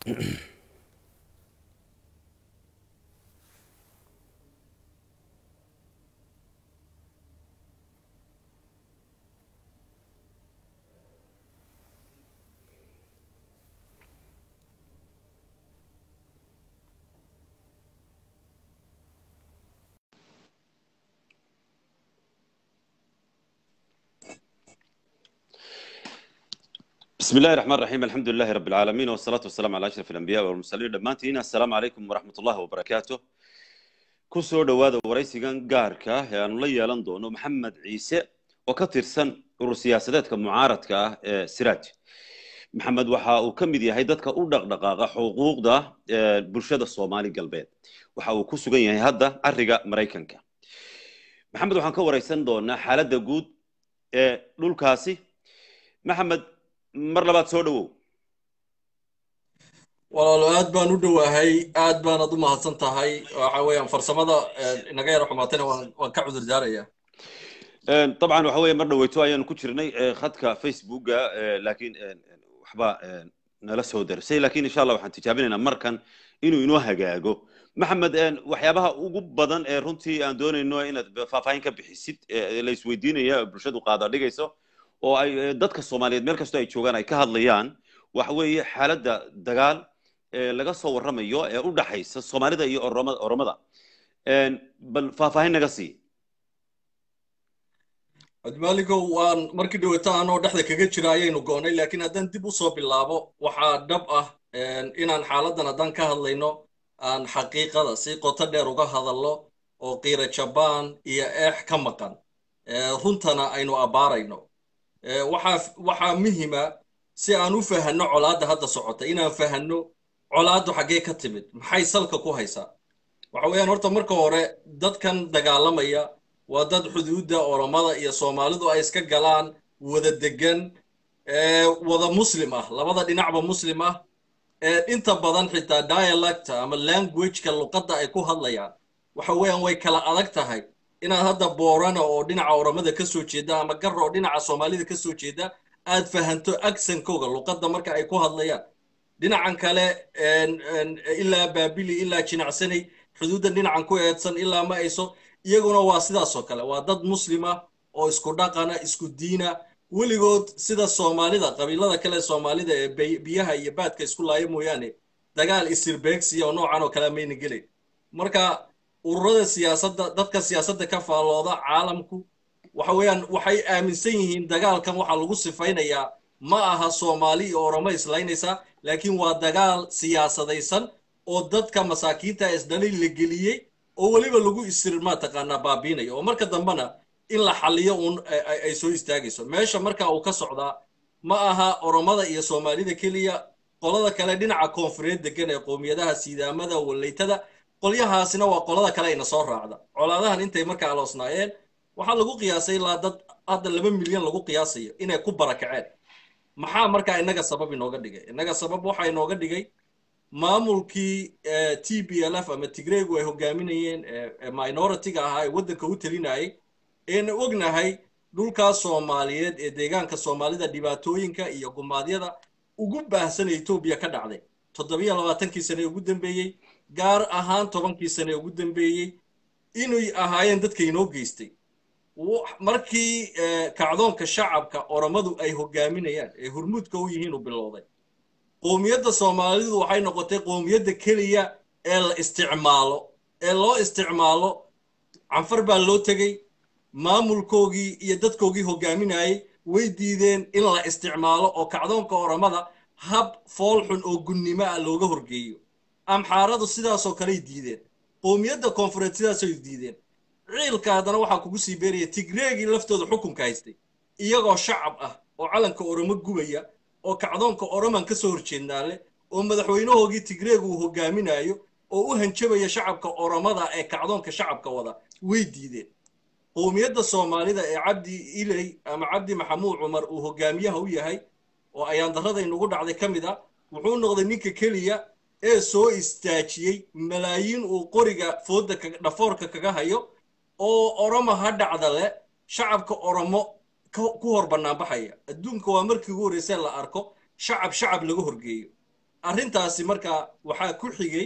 بسم الله الرحمن الرحيم الحمد لله رب العالمين والصلاة والسلام على أشرف الأنبياء والمرسلين دمانتين السلام عليكم ورحمة الله وبركاته kusoo dhowaada waraysigan gaarka ah ee aanu la yeelan doono maxamed ciise oo ka tirsan urur siyaasadeedka mucaaradka ah ee siraaj maxamed waxa uu ka mid yahay dadka u dhaqdhaqaaqa xuquuqda bulshada soomaali galbeed waxa uu ku sugan yahay hadda cariga maraykanka maxamed waxaan ka waraysan doonaa xaaladda guud ee dhulkaasi maxamed mar labaad soo dhowow walaalo aad baan u dhowaahay aad baanad u mahadsan tahay waxa weeyaan farsamada inaga yara xumaatayna waan waan ka cudur daaraya dabcan waxa weeye mar dhaweyto ayaanu ku jirnay khadka facebooka laakiin waxba nala soo darsay lakin insha allah waxaan tijaabinaynaa markan inuu inoo hagaago maxamed waxyaabaha ugu badan ee runtii aan doonayno inaad faahfaahin ka bixisid la isweydiinaya bulshadu qaada dhigayso oo ay dadka soomaaliyeed meel kastoo ay joogaan ay ka hadlayaan waxa weeye xaaladda dagaal ee laga soo warramayo ee u dhaxaysa soomaalida iyo oromada bal faahfaahin naga sii cabdimaaligow waan markii dhawata anoo dhexda kaga jira ayaynu go'nay laakiin haddaan dib u soo bilaabo waxaa dhab ah inaan xaaladdan haddaan ka hadlayno aan xaqiiqada si qoto dheer uga hadalno oo qiira jabaan iyo eex ka maqan runtana aynu abbaarayno waxaa waxaa muhima si aan u fahanno colaadda hadda socota inaan fahanno colaaddu xaggee ka timid maxay salka ku haysaa waxa weeyaan horta marka hore dadkan dagaalamaya waa dad xuduudda oromada iyo soomaalidu ay iska galaan wada degan wada muslim ah labada dhinacba muslim ah inta badan xitaa dialecta ama languageka luqadda ay ku hadlayaan waxa weeyaan way kala adag tahay inaad hadda boorana oo dhinaca oromada ka soo jeeda ama garra oo dhinaca soomaalida ka soo jeeda aad fahanto aksankooga luqadda marka ay ku hadlayaan dhinacan kale ilaa baabili ilaa jinacsanay xuduuddan dhinacan ku eedsan ilaa ma ayso iyaguna waa sidaasoo kale waa dad muslima oo isku dhaqana isku diina weligood sida soomaalida qabiilada kale soomaalida ee biyaha iyo baadka isku laaya mooyaane dagaal isirbeegsiya oo noocan oo kale mayna gelayn marka ururada siyaasadda dadka siyaasadda ka faallooda caalamku waxa weeyaan waxay aaminsan yihiin dagaalkan waxaa lagu sifaynayaa ma aha soomaali iyo oromo islaynaysaa laakiin waa dagaal siyaasadaysan oo dadka masaakiinta isdhalay la geliyey oo weliba lagu isir mataqaanaa baabiinayo oo marka dambena in la xaliyo uun ay soo istaagayso meesha marka uu ka socdaa ma aha oromada iyo soomaalida keliya qolada kale dhinaca koonfureed degan ee qowmiyadaha siidaamada wallaytada qolyahaasina waa qolada kale ayna soo raacda colaadahan intay markaa aloosnaayeen waxaa lagu qiyaasay ilaa dad hadda laba milyan lagu qiyaasayo inay ku barakaceen maxaa markaa innaga sabab inooga dhigay innaga sabab waxaa inooga dhigay maamulkii t b l f ama tigreygu ay hogaaminayeen minority-ga ahaa ee waddanka u telinayay eena ognahay dhulkaas soomaaliyeed ee deegaanka soomaalida dhibaatooyinka iyo gumaadyada ugu baahsanee etoobiya ka dhacday toddobiyo labaatankii sane ugu dambeeyey gaar ahaan tobankii sane ugu dambeeyey inay ahaayeen dadka inoo geystay markii kacdoonka shacabka oromadu ay hogaaminayaan ee hurmuudka u yihiin u bilowday qowmiyadda soomaalidu waxay noqotay qowmiyadda keliya ee la isticmaalo ee loo isticmaalo canfar baa loo tegey maamulkoogii iyo dadkoogii hogaaminayay way diideen in la isticmaalo oo kacdoonka oromada hab foolxun oo gunnimo ah looga horgeeyo amxaaradu sidaasoo kaley diideen qowmiyadda koonfureed sidaasay diideen ciilka haddana waxaa kugu sii beeraya tigreegii laftooda xukunka haystay iyagoo shacab ah oo calanka oromo gubaya oo kacdoonka oroman ka soo horjeednaa leh oo madaxweynahoogii tigreeg uu hogaaminayo oo u hanjabaya shacabka oromada ee kacdoonka shacabka wada way diideen qowmiyadda soomaalida ee cabdi iley ama cabdi maxamuud cumar uu hogaamiyaha u yahay oo ayaandarradaynugu dhacday ka mid ah wuxuu noqday ninka keliya ee soo istaajiyey malaayiin uu qoriga foodda dhafoorka kaga hayo oo oromo ha dhacda leh shacabka oromo ku hor bannaanbaxaya adduunka waa markii ugu horreysay la arko shacab shacab laga horgeeyo arrintaasi marka waxaa ku xigay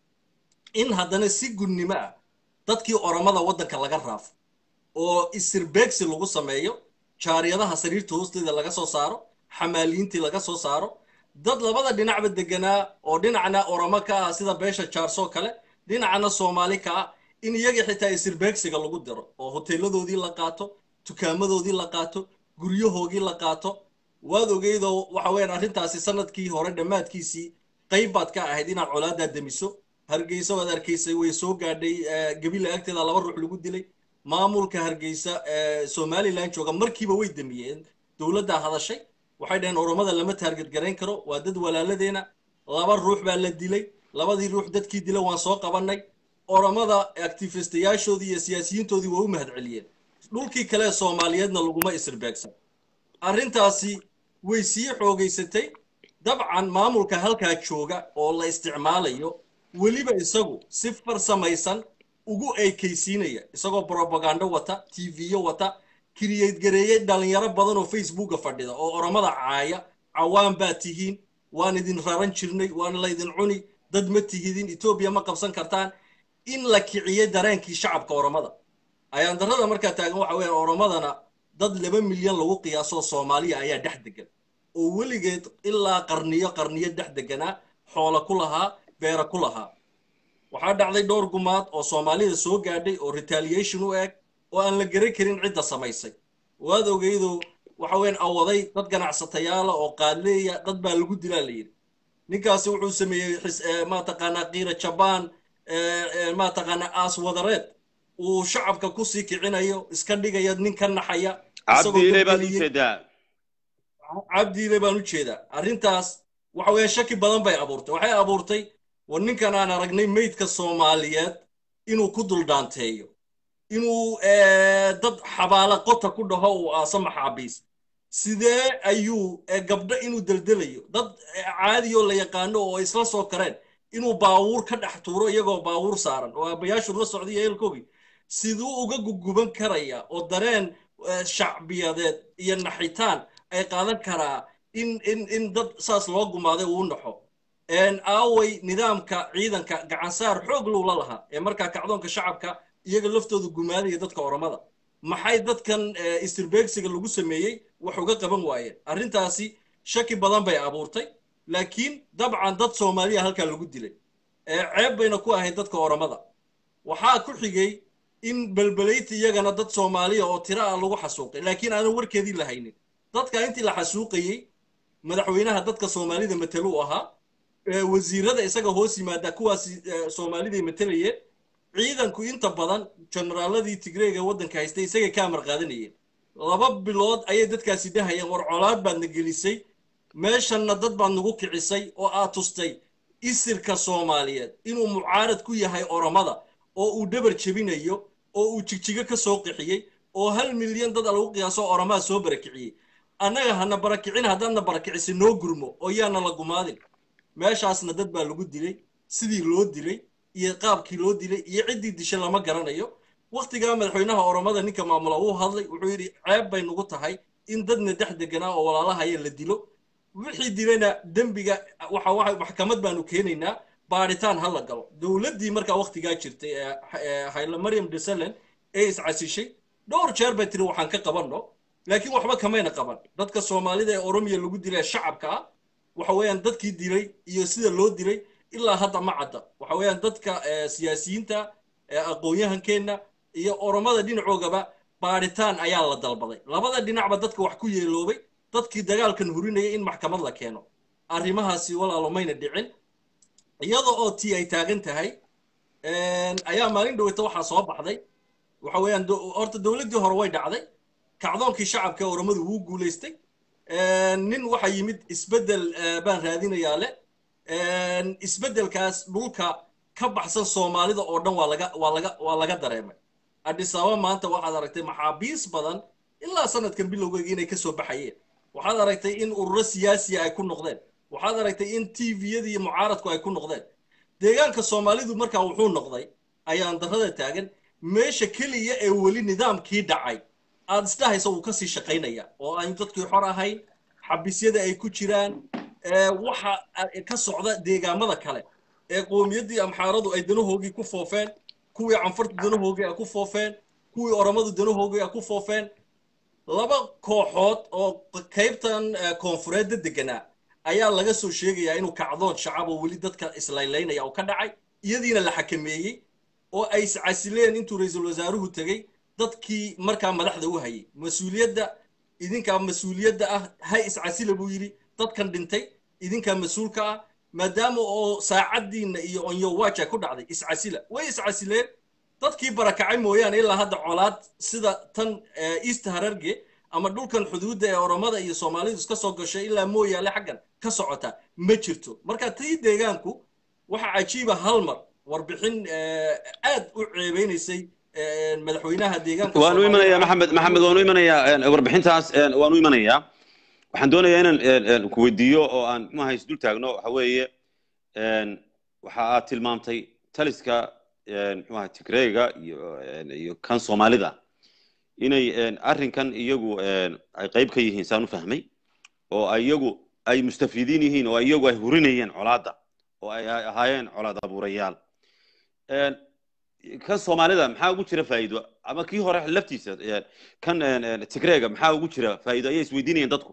in haddana si gudnimo ah dadkii oromada waddanka laga raafo oo isirbeegsi lagu sameeyo jaariyadaha sariirta hoosteeda laga soo saaro xamaaliyiintii laga soo saaro dad labada dhinacba deganaa oo dhinacna oromo ka ah sida beesha jaarsoo kale dhinacna soomaali ka ah in iyaga xitaa isirbeegsiga lagu diro oo hoteeladoodii la qaato dukaamadoodii la qaato guryahoogii la qaato waad ogeydoo waxa weeyaan arrintaasi sanadkii hore dhammaadkiisii qayb baad ka ahayd inaad colaadaa demiso hargeysa waad arkaysay way soo gaadhay gabila agteeda laba ruux lagu dilay maamulka hargeysa somalilan jooga markiiba way demiyeen dowladdaa hadashay waxay dhaheen oromada lama taarget garayn karo waa dad walaaladeena laba ruux baa la dilay labadii ruux dadkii dila waan soo qabannay oromada actifistayaashoodii iyo siyaasiyiintoodii waa u mahad celiyeen dhulkii kale soomaaliyeedna laguma isirbeegsan arrintaasi way sii xoogaysatay dabcan maamulka halkaa jooga oo la isticmaalayo weliba isagu si farsamaysan ugu eekaysiinaya isagoo brobagando wata tv-yo wata kiriyad gareeyey dhalinyaro badan oo facebooka fadhida oo oromada caaya cawaan baa tihiin waan idin raran jirnay waan laydin cuni dad ma tihidin etoobiya ma qabsan kartaan in la kiciyey dareenkii shacabka oromada ayaan darrada markaa taagan waxa weeyaan oromadana dad laba milyan lagu qiyaasoo soomaaliya ayaa dhex degan oo weligeed ilaa qarniyo qarniyo dhex deganaa xoola ku lahaa beera ku lahaa waxaa dhacday dhowr gumaad oo soomaalida soo gaadhay oo retaliation u eg oo aan la garan karin cidda samaysay waad ogeydo waxa weeyaan awaday dad ganacsatayaala oo qaadleeya dad baa lagu dilaa la yidhi ninkaasi wuxuu sameeyey maataqaanaa qiira jabaan maataqaanaa aas wadareed uu shacabka kusii kicinayo iska dhigaya nin ka naxaya cabdiile baad u jeedaa cabdiile baan u jeedaa arrintaas waxa weeyaan shaki badan bay abuurtay waxay abuurtay war ninkan aan aragnay meydka soomaaliyeed inuu ku duldhaanteeyo inuu dad xabaala qota ku dhaho uu aaso maxaabiis sidee ayuu gabdho inuu deldelayo dad caadiyoo la yaqaano oo isla soo kareen inuu baawuur ka dhex tuuro iyagoo baawuur saaran oo aabbayaashu la socday eelkoogii siduu uga guguban karaya oo dareen shacbiyadeed iyo naxitaan ay qaadan karaa in in in dad saas loo gumaaday uu naxo aaway nidaamka ciidanka gacansaar xoog lowla lahaa ee markaa kacdoonka shacabka iyaga laftooda gumaadaya dadka oromada maxay dadkan istirbeegsiga lagu sameeyey wax uga qaban waayeen arrintaasi shaki badan bay abuurtay laakiin dabcan dad soomaaliya halkaa lagu dilay ceeb bayna ku ahayd dadka oromada waxaa ku xigay in belbelayti iyagana dad soomaaliya oo tiro ah lagu xasuuqay laakiin aanan warkeedii la haynin dadka intii la xasuuqayey madaxweynaha dadka soomaalida matelu ahaa wasiirada isaga hoos yimaada kuwaas soomaaliday matelayeen ciidanku inta badan generaaladii tigreega waddanka haystay isagay ka amar qaadanayeen laba bilood ayay dadkaasi dhahayeen war colaad baadna gelisay meeshanna dad baad nagu kicisay oo aad tustay isirka soomaaliyeed inuu mucaarad ku yahay oromada oo uu dhabar jebinayo oo uu jigjigo ka soo qixiyey oo hal milyan dad lagu qiyaaso oromaa soo barakiciyey annaga hana barakicin haddaadna barakicisay noo gurmo oo yaana la gumaadin meeshaasna dad baa lagu dilay sidii loo dilay iyo qaabkii loo dilay iyo ciddii dishay lama garanayo wakhtigaa madaxweynaha oromada ninka maamula uu hadlay wuxuu yidhi ceeb bay nagu tahay in dadna dex deganaa oo walaalahaya la dilo wixii dilayna dembiga waxa maxkamad baanu keenaynaa baaritaan ha la galo dowladdii markaa wakhtigaa jirtay ee hayla maryam desalen ee iscasishay dhowr jeer bay tiri waxaan ka qabanno laakiin waxba kamayna qaban dadka soomaalida ee oromiya lagu dilay shacabka ah waxa weeyaan dadkii dilay iyo sida loo dilay ilaa hadda ma cadda waxa weeyaan dadka siyaasiyiinta aqoon-yahankeenna iyo oromada dhinacoogaba baaritaan ayaa la dalbaday labada dhinacba dadka wax ku yeeloobay dadkii dagaalkan hurinaya in maxkamad la keeno arrimahaasi walaalo mayna dhicin iyada oo tii ay taagan tahay ayaa maalin dhaweyta waxaa soo baxday waxa weeyaan horta dowladdii hore way dhacday kacdoonkii shacabka oromadu wuu guulaystay nin waxaa yimid isbeddel baan raadinayaa le isbeddelkaas dhulka ka baxsan soomaalida oo dhan waa laga waa laga waa laga dareemay adhisaaba maanta waxaad aragtay maxaabiis badan ilaa sanadkan bilowgeega inay ka soo baxayeen waxaad aragtay in ururo siyaasiya ay ku noqdeen waxaad aragtay in tviyada iyo mucaaradku ay ku noqdeen deegaanka soomaalidu markaa wuxuu noqday ayaan darrada taagan meesha keliya ee weli nidaamkii dhacay aad isdhahaysa wuu kasii shaqaynaya oo aan dadkii xor ahayn xabisyada ay ku jiraan waxa ka socda deegaamada kale ee qowmiyaddii amxaaradu ay danahoogii ku foofeen kuwii canfartu danahoogii ay ku foofeen kuwii oromadu danahoogii ay ku foofeen laba kooxood oo qaybtan koonfureedda deganaa ayaa laga soo sheegayaa inuu kacdoon shacab oo weli dadka islaylaynaya oo ka dhacay iyadiina la xakameeyey oo ay iscasileen intuu ra-iisul wasaaruhu tegey dadkii markaa madaxda u hayay mas-uuliyadda idinkaa mas-uuliyadda ah hay iscasila buu yidhi dadkan dhintay idinkaa mas-uulka ah maadaama oo saacaddiinna iyo onyowaja ku dhacday iscasila way iscasileen dadkii barakacay mooyaane ilaa hadda colaad sida tan east hararge ama dhulkan xuduudda ee oromada iyo soomaalidu iska soo gashay ilaa mooyaale xaggan ka socota ma jirto marka tii deegaanku waxa cajiiba hal mar warbixin aad u ceebeynaysay madaxweynaha deegaanka waan u imanayaa maxamed maxamed waan u imanayaa warbixintaas waan u imanayaa waxaan doonayaa inaan ku weydiiyo oo aan muxuaha isdul taagno waxa weeye waxa aad tilmaamtay taliska muxuaha tigreega iyo iyo kan soomaalida inay arrinkan iyagu ay qayb ka yihiin saan u fahmay oo iyagu ay mustafiidiin yihiin oo iyagu ay hurinayeen colaadda oo ay ahaayeen colaad abuurayaal kan soomaalida maxaa ugu jira faa'iido ama kii hore laftiisa kan tigreega maxaa ugu jira faa'iido ayay isweydiinayeen dadku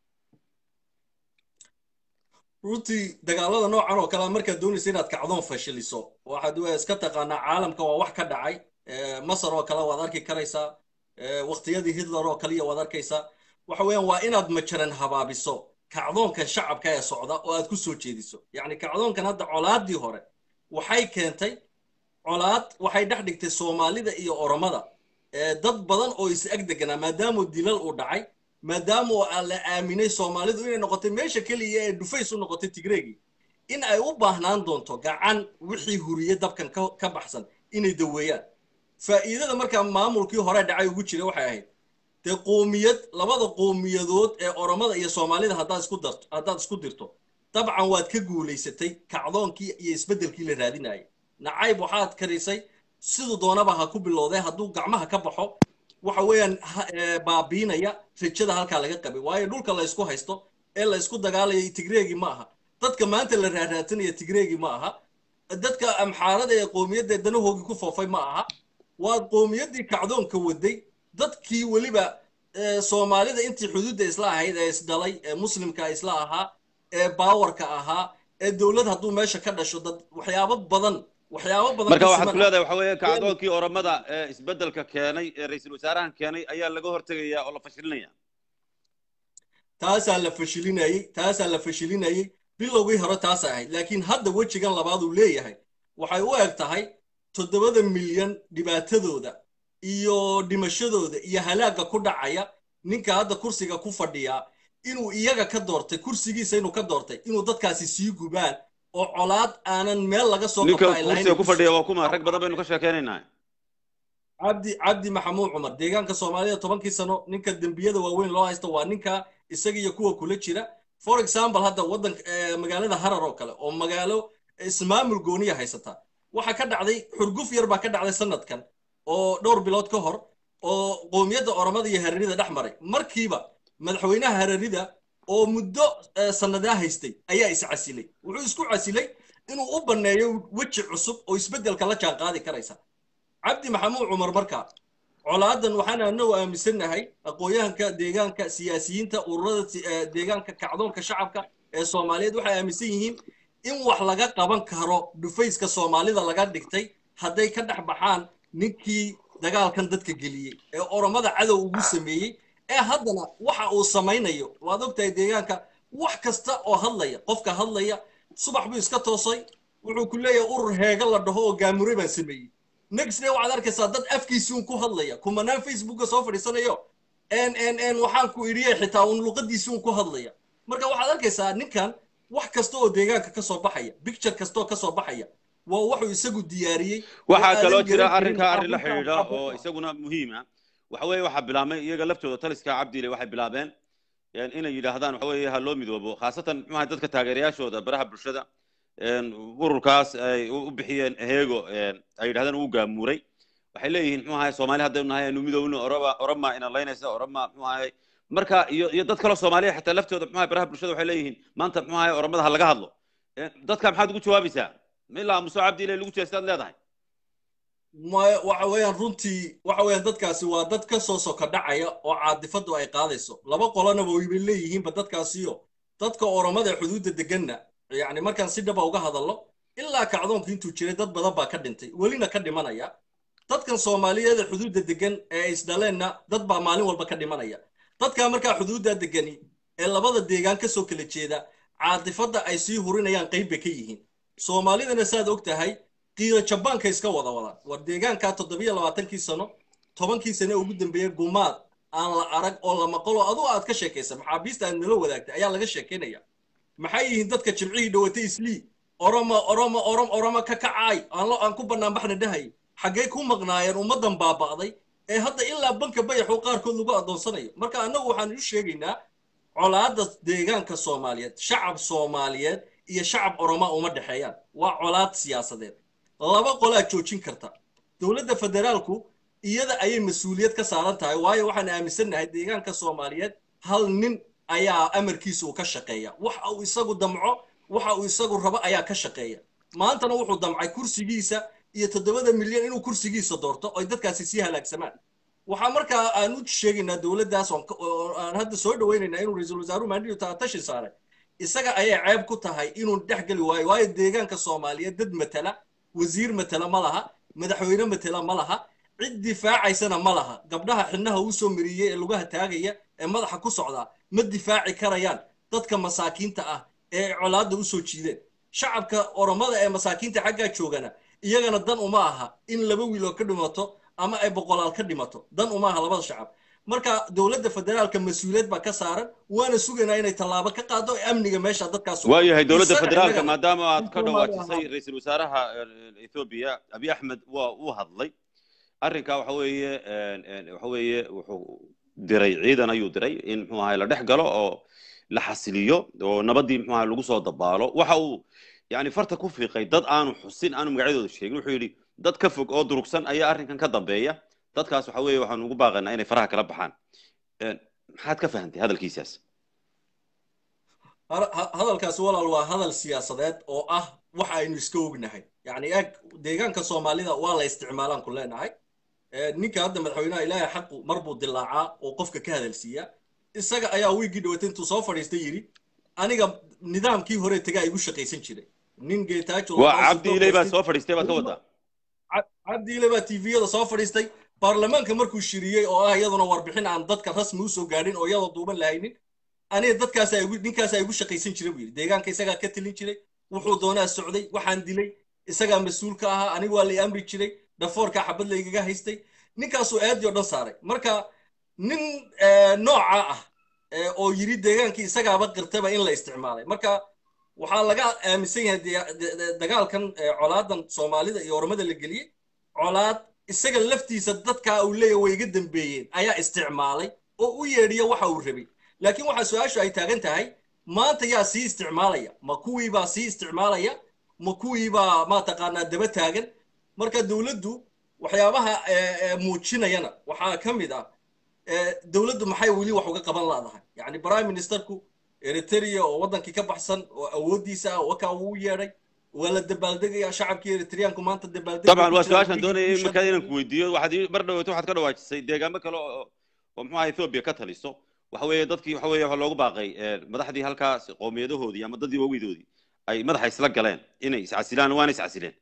runtii dagaalada noocan oo kale markaad doonaysa inaad kacdoon fashiliso waxaad iska taqaanaa caalamka waa wax ka dhacay masar oo kale waad arki karaysaa waqtiyadii hitler oo kaliya waad arkaysaa waxa weeyaan waa inaad majaran habaabiso kacdoonkan shacabka ee socda oo aad ku soo jeediso yacni kacdoonkan hadda colaaddii hore waxay keentay colaad waxay dhex dhigtay soomaalida iyo oromada dad badan oo is ag deganaa maadaama dilal uu dhacay maadaama oo la aaminay soomaalidu inay noqotay meesha keliya ee dhufays u noqotay tigreegii in ay u baahnaan doonto gacan wixii huriye dabkan ka baxsan inay daweeyaan faa'iidada markaa maamulkii hore dhacay ugu jira waxay ahayd dee qoomiyad labada qoomiyadood ee oromada iyo soomaalida haddaad isku darto haddaad isku dirto dabcan waad ka guulaysatay kacdoonkii iyo isbeddelkii la raadinayay nacayb waxaad karisay siduu doonaba ha ku bilowday hadduu gacmaha ka baxo waxa weeyaan baabiinaya rajada halkaa laga qabay waayo dhulka la ysku haysto ee la ysku dagaalaya tigreegii ma aha dadka maanta la raaraatanaya tigreegii ma aha dadka amxaarada ee qoomiyadda danahoogii ku foofay ma aha waa qoomiyaddii kacdoonka waday dadkii weliba soomaalida intii xuduudda isla ahayd ee isdhalay ee muslimka isla ahaa ee baawarka ahaa ee dowlad hadduu meesha ka dhasho dad waxyaabo badan waxyaabo badan marka waxaad ku leedahay waxa weeye kacdoonkii oromada ee isbeddelka keenay ee ra-iisul wasaarahan keenay ayaa laga hortegayaa oo la fashilinaya taasaa la fashilinayey taasaa la fashilinayey bilowgii hore taasay ahayd laakiin hadda wejigan labaad uu leeyahay waxay u eg tahay toddobada milyan dhibaatadooda iyo dhimashadooda iyo halaagga ku dhacaya ninka hadda kursiga ku fadhiyaa inuu iyaga ka doortay kursigiisa inuu ka doortay inuu dadkaasi sii gubaan oo colaad aanan meel laga soo ninka kursiga ku fadhiya waa kuma rag badan baynu ka sheekeynaynaa cabdi cabdi maxamuud cumar deegaanka soomaalida tobankii sano ninka dembiyada waaweyn loo haysta waa ninka isaga iyo kuwa kula jira for example hadda waddanka magaalada harar oo kale oo magaalo ismaamul gooniya haysata waxaa ka dhacday xurguf yar baa ka dhacday sanadkan oo dhowr bilood ka hor oo qoomiyadda oromada iyo hararida dhex maray markiiba madaxweynaha hararida oo muddo sannadaa haystay ayaa is casilay wuxuu isku casilay inuu u banneeyo weji cusub oo isbeddelka la jaan qaadi karaysa cabdi maxamuud cumar markaa colaadan waxaan anagu aaminsannahay aqoonyahanka deegaanka siyaasiyiinta ururada deegaanka kacdoonka shacabka ee soomaaliyeed waxay aaminsan yihiin in wax laga qaban karo dhufayska soomaalida laga dhigtay hadday ka dhex baxaan ninkii dagaalkan dadka geliyey ee oromada cadow ugu sameeyey ee haddana waxa uu samaynayo waad ogtahay deegaanka wax kasta oo hadlaya qofka hadlaya subax buu iska toosay wuxuu ku leeyahay urur heega la dhaho oo gaamure baan sameeyey next day waxaad arkaysaa dad afkiisuun ku hadlaya kumanaan facebooka soo fadhiisanayo n n n waxaan ku idhiye xitaa uun luqadiisuun ku hadlaya marka waxaad arkaysaa ninkan wax kasta oo deegaanka ka soo baxaya picture kasta oo ka soo baxaya waa wuxuu isagu diyaariyey waxaa kaloo jira arrinkaa arrin la xidhiidha oo isaguna muhiima waxa weeye waxaa bilaabmay iyaga laftooda taliska cabdile waxay bilaabeen inay yidhaahdaan waxa weeye ha loo midoobo khaasatan muxuaha dadka taageerayaashooda baraha bulshada ururkaas ay u bixiyeen heego ay yidhahdeen uu gaamuuray waxay leeyihiin muxuu ahay soomaali haddaynu nahay aynu midoowno oroma oroma ina laynaysa oroma muxuu ahay marka iyo iyo dad kale soomaaliya xataa laftooda muxuu baraha bulshada waxay leeyihiin maanta muxuu ahay oramada ha laga hadlo dadka maxaad ugu jawaabaysaa ma ilaa muso cabdi ile lagu jeestaad leedahay ma waxa weeyaan runtii waxa weeyaan dadkaasi waa dad ka soo soka dhacaya oo caadifadu ay qaadayso laba qolanaba wayba leeyihiinba dadkaasiyo dadka oromada ee xuduudda deganna yacni markaan si dhaba uga hadallo ilaa kacdoonka intuu jiray dad badan baa ka dhintay welina ka dhimanaya dadkan soomaaliyeed ee xuduudda degan ee isdhaleenna dad baa maalin walba ka dhimanaya dadkaa markaa xuduudda degani ee labada deegaan ka soo kala jeeda caadifadda ay sii hurinayaan qayb bay ka yihiin soomaalidana saad og tahay qiiro jabaanka iska wada wadaan war deegaankaa toddobiyo labaatankii sano tobankii sane ugu dambeeyey gumaad aan la arag oo la maqalo aduu aad ka sheekaysa maxaabiista aad nala wadaagtay ayaa laga sheekaynaya maxay yihiin dadka jimcihii dhawatay islii oromo oromo orom oromo ka kacaay aan ku banaanbaxna dhahay xaggee ku maqnaayeen ummaddan baaba'day ee hadda ilaa banka bayaxu qaarkood lagu addoonsanayo marka annagu waxaan u sheegaynaa colaadda deegaanka soomaaliyeed shacab soomaaliyeed iyo shacab oromaa uma dhexeeyaan waa colaad siyaasadeed laba qolaa joojin karta dowladda federaalku iyada ayay mas-uuliyad ka saaran tahay waayo waxaan aaminsannahay deegaanka soomaaliyeed hal nin ayaa amarkiisa uu ka shaqeeya waxa uu isagu damco waxa uu isagu rabo ayaa ka shaqeeya maantana wuxuu damcay kursigiisa iyo toddobada milyan inuu kursigiisa doorto oy dadkaasi sii halaagsamaan waxaa markaa aan u sheegaynaa dowladdaas aan hadda soo dhawaynaynaa inuu ra-iisul wasaaruhu maandhiyo taatashi saaray isaga ayay ceeb ku tahay inuu dhex geli waayo waayo deegaanka soomaaliyeed dad matala wasiir matala ma laha madaxweyne matala ma laha cid difaacaysana ma laha gabdhaha xidnaha uu soo mariyey ee lugaha taagaya ee madaxa ku socdaa ma difaaci karayaan dadka masaakiinta ah ee colaadda u soo jiideen shacabka oromada ee masaakiinta xaggaa joogana iyagana dan uma aha in laba wiiloo ka dhimato ama ay boqolaal ka dhimato dan uma aha labada shacab marka dowladda federaalka mas-uuliyad baa ka saaran waana sugaynaa inay tallaabo ka qaado amniga meesha dadkaas waayahay dowladda federaalka maadaama aad ka dhawaajisay ra-iisul wasaaraha ethoobiya abiy axmed waa uu hadlay arrinkaa waxa weeye waxa weeye wuxuu diray ciidan ayuu diray in muxuu ahay la dhex galo oo la xasiliyo oo nabaddii muxuu ahay lagu soo dabaalo waxa uu yani farta ku fiiqay dad aanu xusin aanu magacyadooda sheegin wuxuu yidhi dad ka fog oo durugsan ayaa arrinkan ka dambeeya dadkaas waxa weeye waxaan ugu baaqaynaa inay faraha kala baxaan maxaad ka fahantay hadalkiisaas hadalkaasi walaal waa hadal siyaasadeed oo ah waxa aynu iska ognahay yani eeg deegaanka soomaalida waa la isticmaalaan ku leenahay ninka hadda madaxweynaha ilaahay xaqu mar buu dilaacaa oo qofka ka hadalsiiyaa isaga ayaa wiigii dhawatay intuu soo fadhiistay yidhi aniga nidaamkii hore tagaa igu shaqaysan jiray nin geetaajo waa cabdi ilay baa soo fadhiistay baad ka wadaa cabdi ilay baa tviyada soo fadhiistay baarlamaanka markuu shiriyey oo ah iyaduna warbixin aan dadka rasmi usoo gaadhin oo iyadoo duuban lahaynin aniga dadkaas ninkaasa igu shaqaysan jiray buu yidhi deegaanka isagaa ka telin jiray wuxuu doonaa socday waxaan dilay isagaa mas-uul ka ahaa anigu waa lay amri jiray dhafoorkaa xabad laygaga haystay ninkaasuu aadii o dhan saaray marka nin nooca ah oo yidhi deegaankii isagaaba qirtaba in la isticmaalay marka waxaa laga aaminsan yahay dagaalkan colaadan soomaalida iyo ormada la geliyey colaad isaga laftiisa dadkaa uu leeyahy way iga dambeeyeen ayaa isticmaalay oo u yeedhiya waxa uu rabay laakiin waxaa su-aashu ay taagan tahay maanta yaa sii isticmaalaya ma kuwiibaa sii isticmaalaya ma kuwiibaa mataqaanaa daba taagan marka dowladdu waxyaabaha muujinayana waxaa ka mid ah dowladdu maxay weli wax uga qaban laadahay yani prime ministerku eritrea oo waddankii ka baxsan oo awooddiisa ah wakaa uu u yeedhay waa la dabaaldegaya shacabkii eritreanku maanta dabaaldeg طبعا waa su-aashaan doonayay markaa inaan ku weydiiyo waxaad mar dhaweeto waxaad ka dhawaajisay deegaamo kale oo oo muxuu ahaa ethoobia ka taliso waxa weeye dadkii waxa weeye waxaa loogu baaqay madaxdii halkaas qowmiyadahoodii ama dadii waawidoodii ay madaxa isla galeen inay iscasilaan waana iscasileen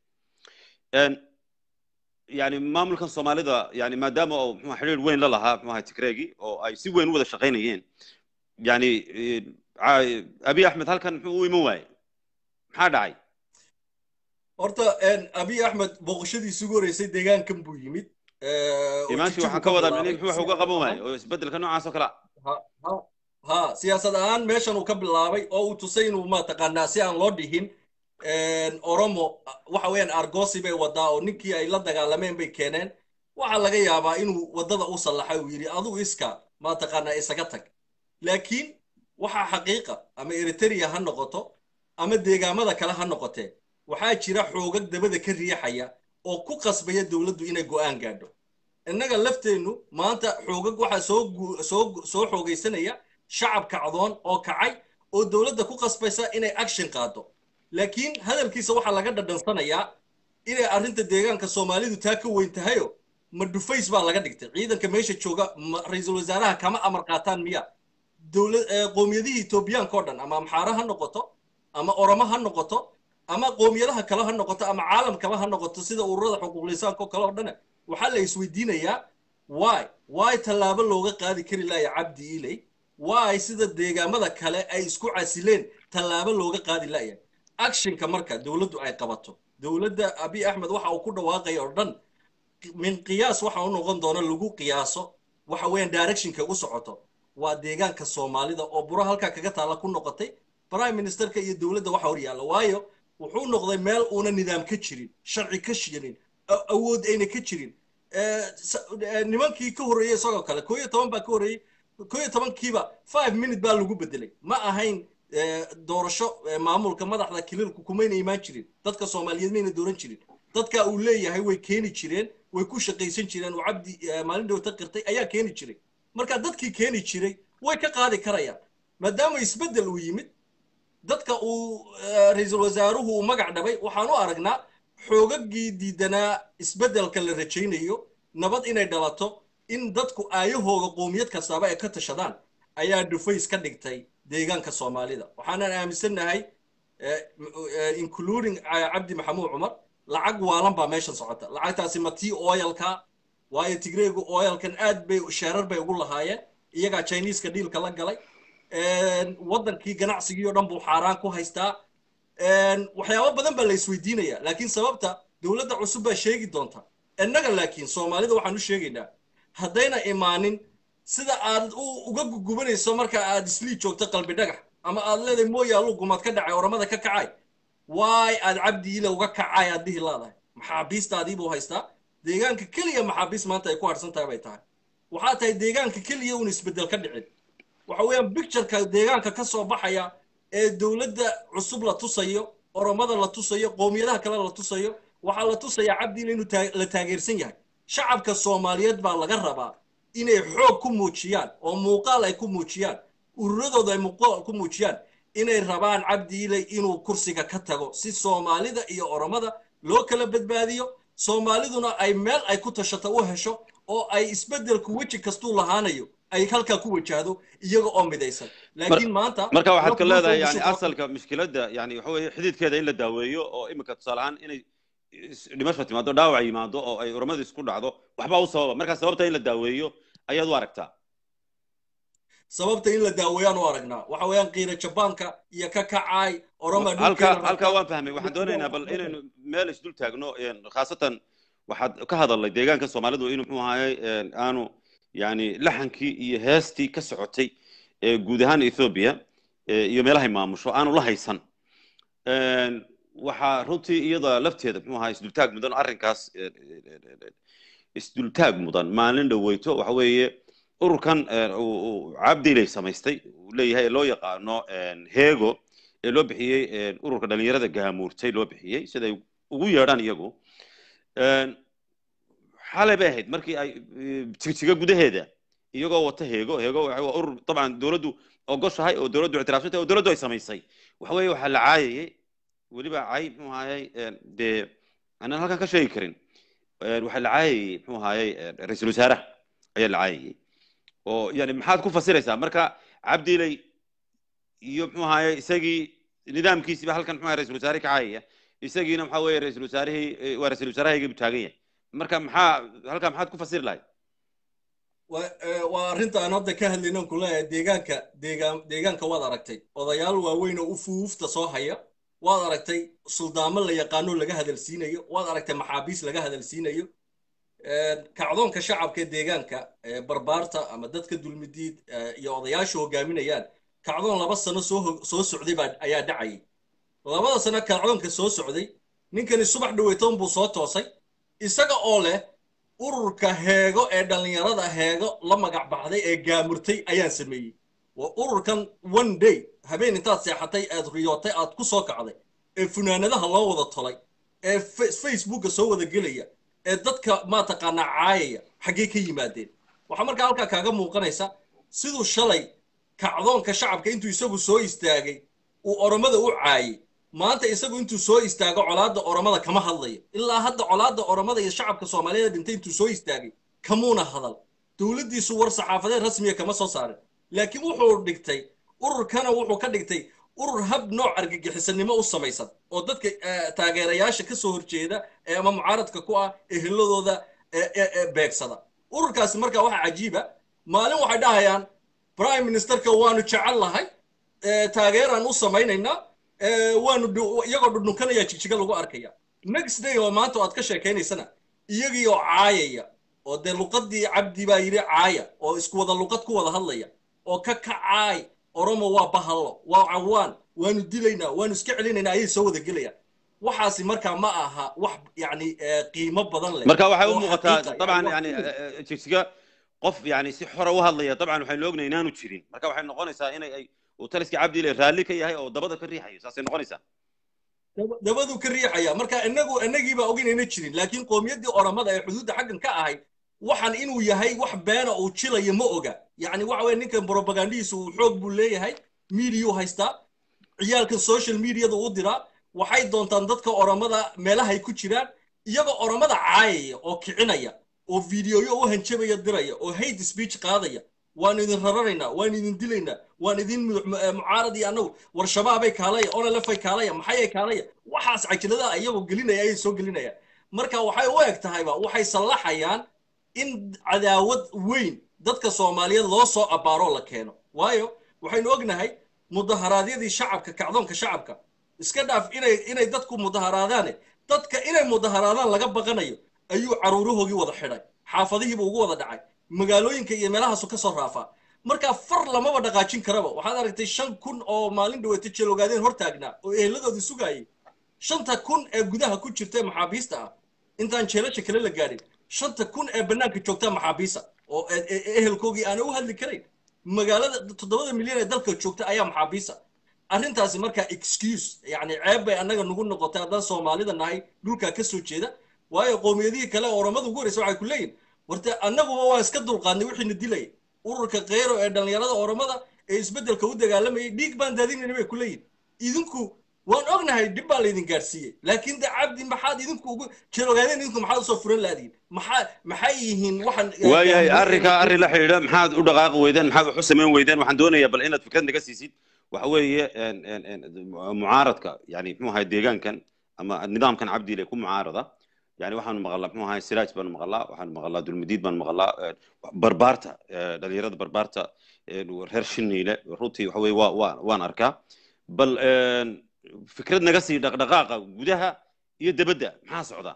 yani maamulkan soomaalida yani maadaama oo muxuu xiriir weyn la lahaa muxuu ahaa tigreegi oo ay si weyn u wada shaqaynayeen yani abiy axmed halkan muxuu u iman waayey maxaa dhacay horta abiy axmed booqashadiisi ugu horeysay deegaankan buu yimid imaashi waxaan ka wadaa mini muxuu wax uga qaban waayey oo isbedelka noocaas oo kale ha siyaasad ahaan meeshan uu ka bilaabay oo uu tusay inuu mataqaanaa si aan loo dhihin oromo waxa weeyaan argosi bay wadaa oo ninkii ay la dagaalameen bay keeneen waxaa laga yaabaa inuu waddada u sallaxay uu yidhi aduu iska mataqaanaa isaga tag laakiin waxaa xaqiiqa ama eritrea ha noqoto ama deegaamada kale ha noqotee waxaa jira xoogag dabada ka riixaya oo ku qasbaya dowladdu inay go'aan gaadho innaga lafteennu maanta xoogag waxaa soo soo soo xoogaysanaya shacab kacdoon oo kacay oo dowladda ku qasbaysa inay action qaado laakiin hadalkiisa waxaa laga dhadhansanayaa inay arrinta deegaanka soomaalidu taa ka weyn tahayo ma dhufays baa laga dhigtay ciidanka meesha jooga ma ra-iisul wasaaraha kama amar qaataan miya dowlad qoomiyadihii etoobiyaanka oo dhan ama amxaare ha noqoto ama oromo ha noqoto ama qoomiyadaha kale ha noqoto ama caalam kale ha noqoto sida ururada xuquuqlisaanka oo kale oo dhan waxaa la isweydiinayaa why why tallaabo looga qaadi kari laaya cabdi iley why sida deegaamada kale ay isku casileen tallaabo looga qaadi laaya actionka marka dowladdu ay qabato dowladda abiy axmed waxa uu ku dhawaaqaya oo dhan min qiyaas waxa u noqon doona lagu qiyaaso waxa weeyaan directionka u socoto waa deegaanka soomaalida oo buro halkaa kaga taalla ku noqotay prime ministerka iyo dowladda waxa hor yaalla waayo wuxuu noqday meel uuna nidaam ka jirin sharci ka jirin awood ayna ka jirin nimankii ka horreeyey isagoo kale koo iyo toban baa ka horreeyey koo iyo tobankiiba five minute baa lagu bedelay ma ahayn doorasho maamulka madaxda kililku kumayna imaan jirin dadka soomaaliyeed mayna dooran jirin dadka uu leeyahay way keeni jireen way ku shaqaysan jireen oo cabdi maalin dhowta qirtay ayaa keeni jiray marka dadkii keeni jiray way ka qaadi karayaan maadaama isbeddel uu yimid dadka uu ra-iisul wasaaruhu uu magac dhabay waxaan u aragnaa xoogagii diidanaa isbeddelka la rajaynayo nabad inay dhalato in dadku aayahooga qoomiyad kastaaba ay ka tashadaan ayaa dhufays ka dhigtay deegaanka soomaalida waxaanan aaminsannahay including cabdi maxamuud cumar lacag waalan baa meeshan socota lacagtaasi ma tii oyalka waayo tigreegu oyalkan aad bay sheerar bay ugu lahaayeen iyagaa chineeska dhiilka la galay waddankii ganacsigii oo dhan buu xaaraan ku haystaa waxyaabo badan baa la isweydiinaya laakiin sababta dowladda cusub baa sheegi doonta innaga laakiin soomaalida waxaan u sheegaynaa haddayna imaanin sida aad uga gugubanayso marka aad islii joogto qalbi dhagax ama aad leedahay mooyaalu gumaad ka dhacay oramada ka kacay waay aad cabdi ile uga kacay aad dhihi leedahay maxaabiistaadii buu haystaa deegaanka keliya maxaabiis maanta ay ku harsan tahay bay tahay waxaa tahay deegaanka keliya uun isbeddel ka dhicin waxa weeyaan bictureka deegaanka ka soo baxaya ee dowladda cusub la tusayo oromada la tusayo qoomiyadaha kale la tusayo waxaa la tusayaa cabdi ile inuu la taageersan yahay shacabka soomaaliyeed baa laga rabaa inay xoog ku muujiyaan oo muuqaal ay ku muujiyaan ururadooda ay muuqaal ku muujiyaan inay rabaan cabdi ile inuu kursiga ka tago si soomaalida iyo oromada loo kala badbaadiyo soomaaliduna ay meel ay ku tashato u hesho oo ay isbeddelku weji kastuu lahaanayo ay halkaa ku wajahdo iyaga oo midaysan laakiin maanta marka waxaad ka leedahay yani asalka mushkiladda yani waxa weeye xididkeeda in la daaweeyo oo iminka tusaale ahaan inay dhimasho timaado dhaawac yimaado oo ay uramadu isku dhacdo waxbaa u sababa marka sababta in la daaweeyo ayaad u aragtaa sababta in la daaweeyaan u aragnaa waxa weeyaan qiira jabaanka iyo ka kacaay oroma halkaa halkaa waan fahmay waxaan doonaynaa bal inaynu meel isdul taagno khaasatan waxaad ka hadalnay deegaanka soomaalidu inuu muxuu ahaayey aanu yani laxankii iyo heestii ka socotay guud ahaan ethoobia iyo meelahay maamusho aanu la haysan waxaa runtii iyada lafteeda muxuu ahaa isdultaag mudan arrinkaas isdultaag mudan maalin dhaweyto waxa weeye ururkan cabdilay samaystay uu leeyahay ee loo yaqaano hego ee loo bixiyey ururka dhalinyarada gaamuurtay loo bixiyey siday ugu yeedhaan iyagu xalay bay ahayd markii ay jigjiga gudaheeda iyagoo wata heego heego waa urur dabcan dowladdu ogoshahay oo dowladdu ictiraafsantay oo dowladdu ay samaysay waxa weeye waxaa la caayayay weliba cay muxuu ahaayey dee aanan halkan ka sheegi karin waxaa la caayayay muxuu ahaayey ra-iisul wasaaraha ayaa la caayayay oo yani maxaad ku fasiraysaa marka cabdiley iyo muxuu ahaayey isagii nidaamkiisiiba halkan muxuu ra-isul wasaare ka caayaya isagiina maxaa weeye ra-isul wasaarihii waa ra-isul wasaarahayga buu taagan yahay marka maxaa halkaa maxaad ku fasiri lahayd waa arrinta aan hadda ka hadlaynon ku leeyahay deegaanka deegaan deegaanka waad aragtay odayaal waaweyn oo ufuufta soo haya waad aragtay suldaamo la yaqaano laga hadalsiinayo waad aragtay maxaabiis laga hadalsiinayo kacdoonka shacabka ee deegaanka barbaarta ama dadka dulmidiid iyo odayaasha hogaaminayaan kacdoon laba sano soo soo socday baa ayaa dhacayay labada sano kacdoonka soo socday ninkani subax dhaweytoon buu soo toosay isaga oo leh ururka heego ee dhallinyarada heego la magac baxday ee gaamurtay ayaan sameeyey waa ururkan one day habeen intaad seexatay aad riyootay aad ku soo kacday ee funaanadaha loo wada tolay ee facebooka soo wada gelaya ee dadka maataqaanaa caayaya xaggee ka yimaadeen waxaa markaa halkaa kaaga muuqanaysa siduu shalay kacdoonka shacabka intuu isagu soo istaagay uu oromada u caayay maanta isagu intuu soo istaago colaadda oromada kama hadlayo ilaa hadda colaadda oromada iyo shacabka soomaaliyeed dhintay intuu soo istaagay kamuuna hadal dowladdiisu war saxaafadeed rasmiya kama soo saarin laakiin wuxuu dhigtay ururkana wuxuu ka dhigtay urur hab nooc argagixisanimo u samaysan oo dadka taageerayaasha ka soo horjeeda ee ama mucaaradka ku ah eheladooda beegsada ururkaasi markaa waxaa cajiiba maalin waxay dhahayaan prime ministerka waanu jecel lahay taageeraan u samaynaynaa waanu iyagoo dhudhunkanaya jigjiga lagu arkaya next day oo maanta aad ka sheekaynaysana iyagii oo caayaya oo dee luqadii cabdi baa yidhi caaya oo isku wada luqad ku wada hadlaya oo ka kacaay oromo waa bahallo waa cawaan waanu dilaynaa waanu iska celinaynaa ayay soo wada gelayaan waxaasi markaa ma aha wax yani qiimo badan leh marka waxay u muuqataa dabcan yani jigjiga qof yani si xora u hadlaya dabcan waxaynu ognahay inaanu jirin marka waxay noqonaysaa inay ay uu taliska cabdi ile raalli ka yahay oo dabada ka riixayo saasay noqonaysaa dabaduu ka riixaya marka inagu inagiibaa oginayna jirin laakiin qowmiyaddii oromada ee xuduudda xaggan ka ahay waxaan inuu yahay wax beena uu jilayo ma oga yani waxa weye ninkan propagandihiisa uu xoog buu leeyahay mediyu haystaa ciyaalkan social mediada u diraa waxay doontaan dadka oromada meelahay ku jiraan iyagoo oromada caayaya oo kicinaya oo videoyo u hanjabaya diraya oo hate speech qaadaya waan idin raranaynaa waan idin dilaynaa waan idin mucaarad iyo annagu war shabaabay kaalaya onalefay kaalaya maxayay kaalaya waxaas cajaladaha iyagoo gelinaya ayay soo gelinayaan marka waxay u eg tahayba waxay sallaxayaan in cadaawad weyn dadka soomaaliyeed loo soo abbaaroo la keeno waayo waxaynu ognahay mudaharaadyadii shacabka kacdoonka shacabka iska dhaaf inay inay dadku mudaharaadaane dadka inay mudaharaadaan laga baqanayo ayuu caruurahoogii wada xidhay xaafadihiiba ugu wada dhacay magaalooyinka iyo meelahaasu ka soo raafaa marka far lamaba dhaqaajin karaba waxaad aragtay shan kun oo maalin dhaweeta jeelogaadeen hor taagnaa oo ehelladooda sugaayay shanta kun ee gudaha ku jirta ee maxaabiista ah intaan jeelasha kale la gaadhin shanta kun ee bannaanka joogtaa maxaabiisa oo ehelkoogii aana u hadli karayn magaalada toddobada milyan ee dalka joogta ayaa maxaabiisa arrintaasi markaa excuse yani ceeb bay annaga nagu noqotay haddaan soomaalida nahay dhulkaa ka soo jeeda waayo qowmiyadihii kale oo oramada ugu horeysa waxay ku leeyihin warte annaguba waan iska dulqaadnay wixiina dilaya ururka kheyro ee dhallinyarada oramada ee isbeddelka u dagaalamayay dhiig baan daadinayna bay ku leeyihin idinku waan ognahay dhib baa laydin gaadhsiiyey laakiin de cabdi maxaad idinku ugu jeelogaadeen idinku maxaad usoo furan laadiin maxaa maxay yihiin waxaan waayahay arrinka arrin la xidhiidha maxaad u dhaqaaqi weydeen maxaad wax u samayn weydeen waxaan doonayaa bal inaad fikrad naga siisid waxa weeye mucaaradka yani muxuu ahay deegaankan ama nidaamkan cabdiile ku mucaarada yani waxaanu maqalaa muxuu ahay siraaj baanu maqalaa waxaanu maqalaa dulmadiid baanu maqalaa barbaarta dhalinyarada barbaarta reer shiniile runtii waxa weye waa waa waan arkaa bal fikrad naga sii dhaqdhaqaaqa gudaha iyo debadda maxaa socda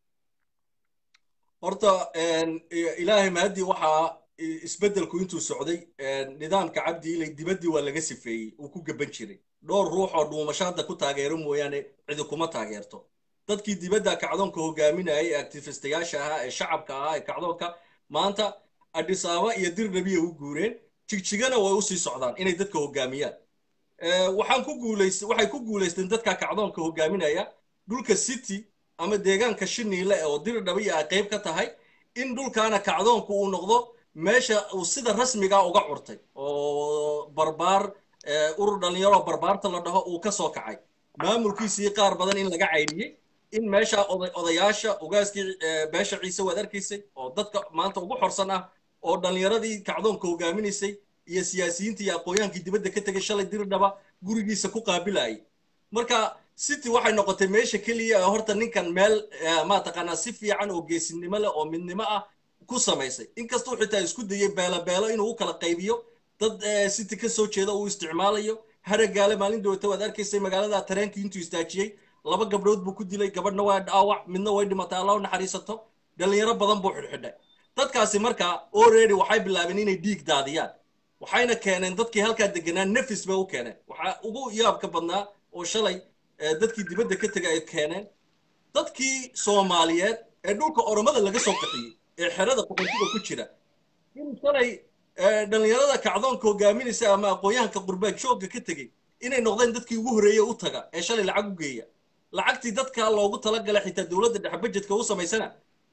horta ilaahay mahadii waxaa isbeddelku intuu socday nidaamka cabdi ilay dibaddii waa laga sifeeyey uu ku gaban jiray dhowr ruux oo dhuumasho hadda ku taageero mooyaane cidi kuma taageerto dadkii dibadda kacdoonka hogaaminayay ee actifistayaasha ahaa ee shacabka ahaa ee kacdoonka maanta adhis ababa iyo dirnabiya u guureen jigjigana way usii socdaan inay dadka hogaamiyaan waxaan ku guulays waxay ku guulaysteen dadka kacdoonka hogaaminaya dhulka city ama deegaanka shiniile oo dirdhabiya ay qayb ka tahay in dhulkaana kacdoonku uu noqdo meesha uu sida rasmiga uga curtay oo barbaar urur dhalinyaro barbaarta la dhaho uu ka soo kacay maamulkiisii qaar badan in laga caydhiyey in meesha odayaasha ogaaskii beesha ciise waad arkaysay oo dadka maanta ugu xorsan ah oo dhallinyaradii kacdoonka hogaaminaysay iyo siyaasiyiinta iyo aqoonyaankii dibadda ka tegay shalay dirdhaba gurigiisa ku qaabilayay marka city waxay noqotay meesha keliya ee horta ninkan meel maataqaanaa si fiican oo geesinimo leh oo midnimo ah ku samaysay inkastuu xitaa isku dayey beelo beelo inuu u kala qaybiyo dad city ka soo jeeda uu isticmaalayo haragaale maalin dhawata waad arkaysay magaalada tareenkii intuu istaajiyey laba gabdhood buu ku dilay gabadhna waa dhaawac midna way dhimatay allah u naxariisato dhallinyaro badan buu xidhxidhay dadkaasi markaa already waxay bilaabeen inay dhiig daadiyaan waxayna keeneen dadkii halkaa deganaa nefis bay u keeneen waxaa ugu yaabka badnaa oo shalay dadkii dibadda ka tegay ay keeneen dadkii soomaaliyeed ee dhulka oromada laga soo qaxiyey ee xerada qoqontiga ku jira in shalay dhallinyarada kacdoonka hogaaminaysa ama aqoonyahanka qurbaad joogga ka tegey inay noqdeen dadkii ugu horreeyey u taga ee shalay lacag u geeya lacagtii dadka loogu talagalay xitaa dowladda dhexe bajedka u samaysana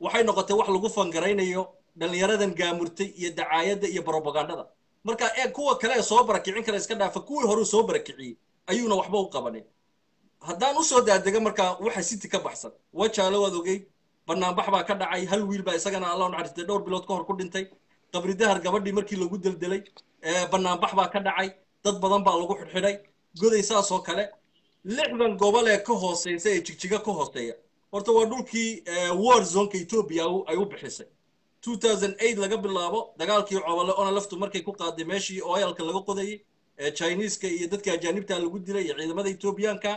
waxay noqotay wax lagu fangaraynayo dhallinyaradan gaamurtay iyo dacaayadda iyo brobagandada marka ee kuwa kale ee soo barakicin kara iska dhaafa kuwii hore soo barakiciyey ayuuna waxba u qabanin haddaan usoo daadega markaa waxa city ka baxsan wajaale waad ogey banaanbax baa ka dhacay hal wiil baa isagana allah naxariistay dhowr bilood ka hor ku dhintay qabri dahar gabadhii markii lagu deldelay banaanbax baa ka dhacay dad badan baa lagu xidhxidhay goday saas oo kale lixdan gobol ee ka hooseysa ee jigjiga ka hooseeya horta waa dhulkii war zonka ethiopia ay u bixisay 2008 laga bilaabo dagaalkii cobole ona laftu markay ku qaaday meeshii oyalka laga qodayay ee chineeska iyo dadka ajaanibta lagu dilay iyo ciidamada ethiopianka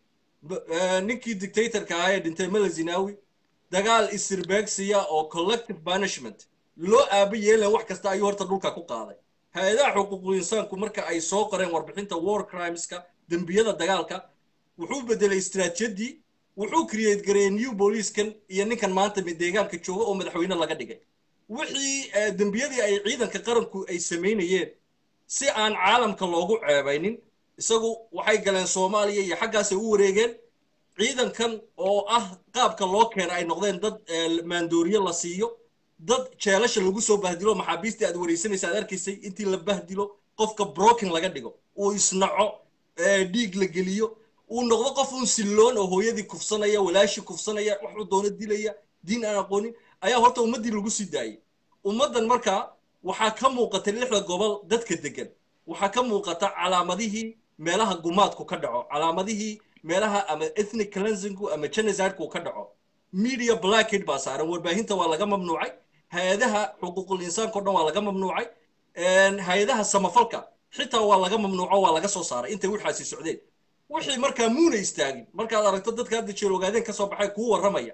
ninkii dictatorka ahaa ee dhintay mala zinawi dagaal isirbeegsiya oo collective punishment loo aaba yeelan wax kasta ayuu horta dhulka ku qaaday hay-adaha xuquuqul insaanku marka ay soo qoreen warbixinta war crimeska dembiyada dagaalka wuxuu bedelay istiraatijiyadii wuxuu create gareeyey new booliiskan iyo ninkan maanta deegaanka jooga oo madaxweyne laga dhigay wixii dembiyadii ay ciidanka qaranku ay samaynayeen si aan caalamka loogu ceebaynin isagu waxay galeen soomaaliya iyo xaggaasay u wareegeen ciidankan oo ah qaabka loo keena ay noqdeen dad maandooriye la siiyo dad jeelasha lagu soo bahdilo maxaabiistii aad wareysanaysa aad arkaysay intii la bahdilo qofka broken laga dhigo uu isnaco dhiig la geliyo uu noqdo qof un silloon oo hooyadii kufsanaya walaashii kufsanaya waxuu doono dilaya diin aan aqoonin ayaa horta ummaddii lagu sii daayay ummaddan markaa waxaa ka muuqata lixda gobol dadka degan waxaa ka muuqata calaamadihii meelaha gumaadku ka dhaco calaamadihii meelaha ama ethnic cleansingku ama genocideku ka dhaco media blackhead baa saaran warbaahinta waa laga mamnuucay hay-adaha xuquuqul insaanka o dhan waa laga mamnuucay hay-adaha samafalka xitaa waa laga mamnuuco waa laga soo saaray intay waxaasi socdeen wixii markaa muuna istaagin markaad aragto dadka hadda jeel ogaadeen ka soo baxay kuu warramaya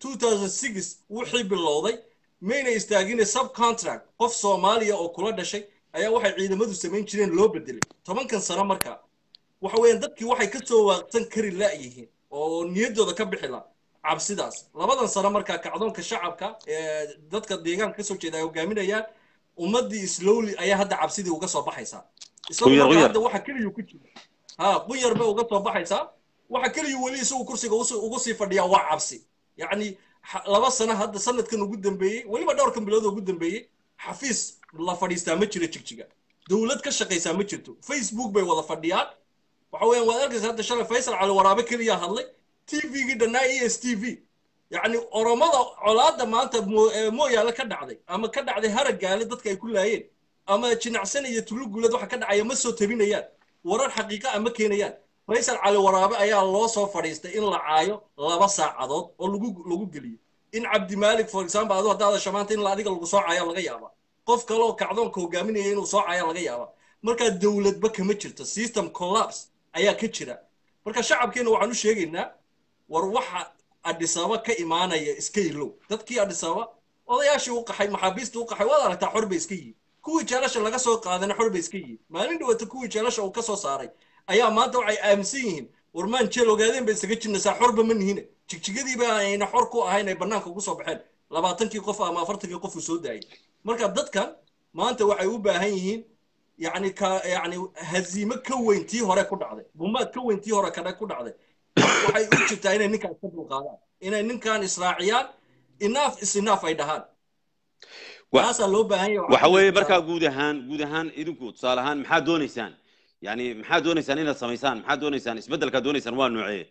2006 wixii bilowday mayna istaagine subcontract qof soomaaliya oo kula dhashay ayaa waxay ciidamadu samayn jireen loo bedelay tobankan sano markaa waxa weeyaan dadkii waxay ka soo waaqsan kari la'yihiin oo niyaddooda ka bixi la cabsidaas labadan sano markaa kacdoonka shacabka ee dadka deegaanka kasoo jeeda ay hogaaminayaan ummaddii slowly ayaa hadda cabsidii uga soo baxaysaa isagu marka hadda waxa keliyu ku jira ha qunyar bay uga soo baxaysaa waxa keliyu weli isagu kursiga ugu sii fadhiyaa waa cabsi yacni laba sano hadda sanadkan ugu dambeeyey weliba dhowrkan bilood ugu dambeeyey xafiis la fadhiistaa ma jiro jigjiga dowlad ka shaqaysaa ma jirto facebook bay wada fadhiyaan waxa weeyaan waad arkaysa hadda shalay faysal cali waraabe keliya hadlay tvgii dhannaa e s t v yacni oromada colaadda maanta mooyaale ka dhacday ama ka dhacday haragaale dadka ay ku laayeen ama jinacsan iyo tuluguulad waxa ka dhacaya ma soo tabinayaan warar xaqiiqa ama keenayaan faysal cali waraabe ayaa loo soo fadhiistay in la caayo laba saacadood oo lagu lagu geliyo in cabdimaalik for example adu haddaad hadasho maanta in adiga lagu soo caayo laga yaaba qof kale oo kacdoonka hogaaminaya inuu soo caayo laga yaaba markaa dowladba kama jirto system collapse ayaa ka jira marka shacabkeena waxaan u sheegaynaa war waxa adhisaba ka imaanaya iska ilow dadkii adhisaba odayaashii u qaxay maxaabiistii u qaxay waad aragtaa xor bay iska yihiin kuwii jeelasha laga soo qaadana xor bay iska yihiin maalin dhawata kuwii jeelasha uu ka soo saaray ayaa maanta waxay aaminsan yihiin warmaan jeel ogaadeen bay isaga jirnaysaa xorba ma nihine jigjigadiiba ayna xor ku ahayn ay bannaanka ugu soo baxeen labaatankii qof ama afartankii qof uu soo daayay marka dadkan maanta waxay u baahan yihiin yani ka yani haziime ka weyn tii hore ku dhacday bumaad ka weyn tii hore kadhe ku dhacday waxay u jirtaa inay ninkaan iska dulqaadaan inay ninkaan israaciyaan inaaf is inaaf ay dhahaan taasaa loo baahan yahay waxa weeye markaa guud ahaan guud ahaan idinku tusaale ahaan maxaad doonaysaan yani maxaad doonaysaan inaad samaysaan maxaad doonaysaan isbeddelkaad doonaysaan waa noocee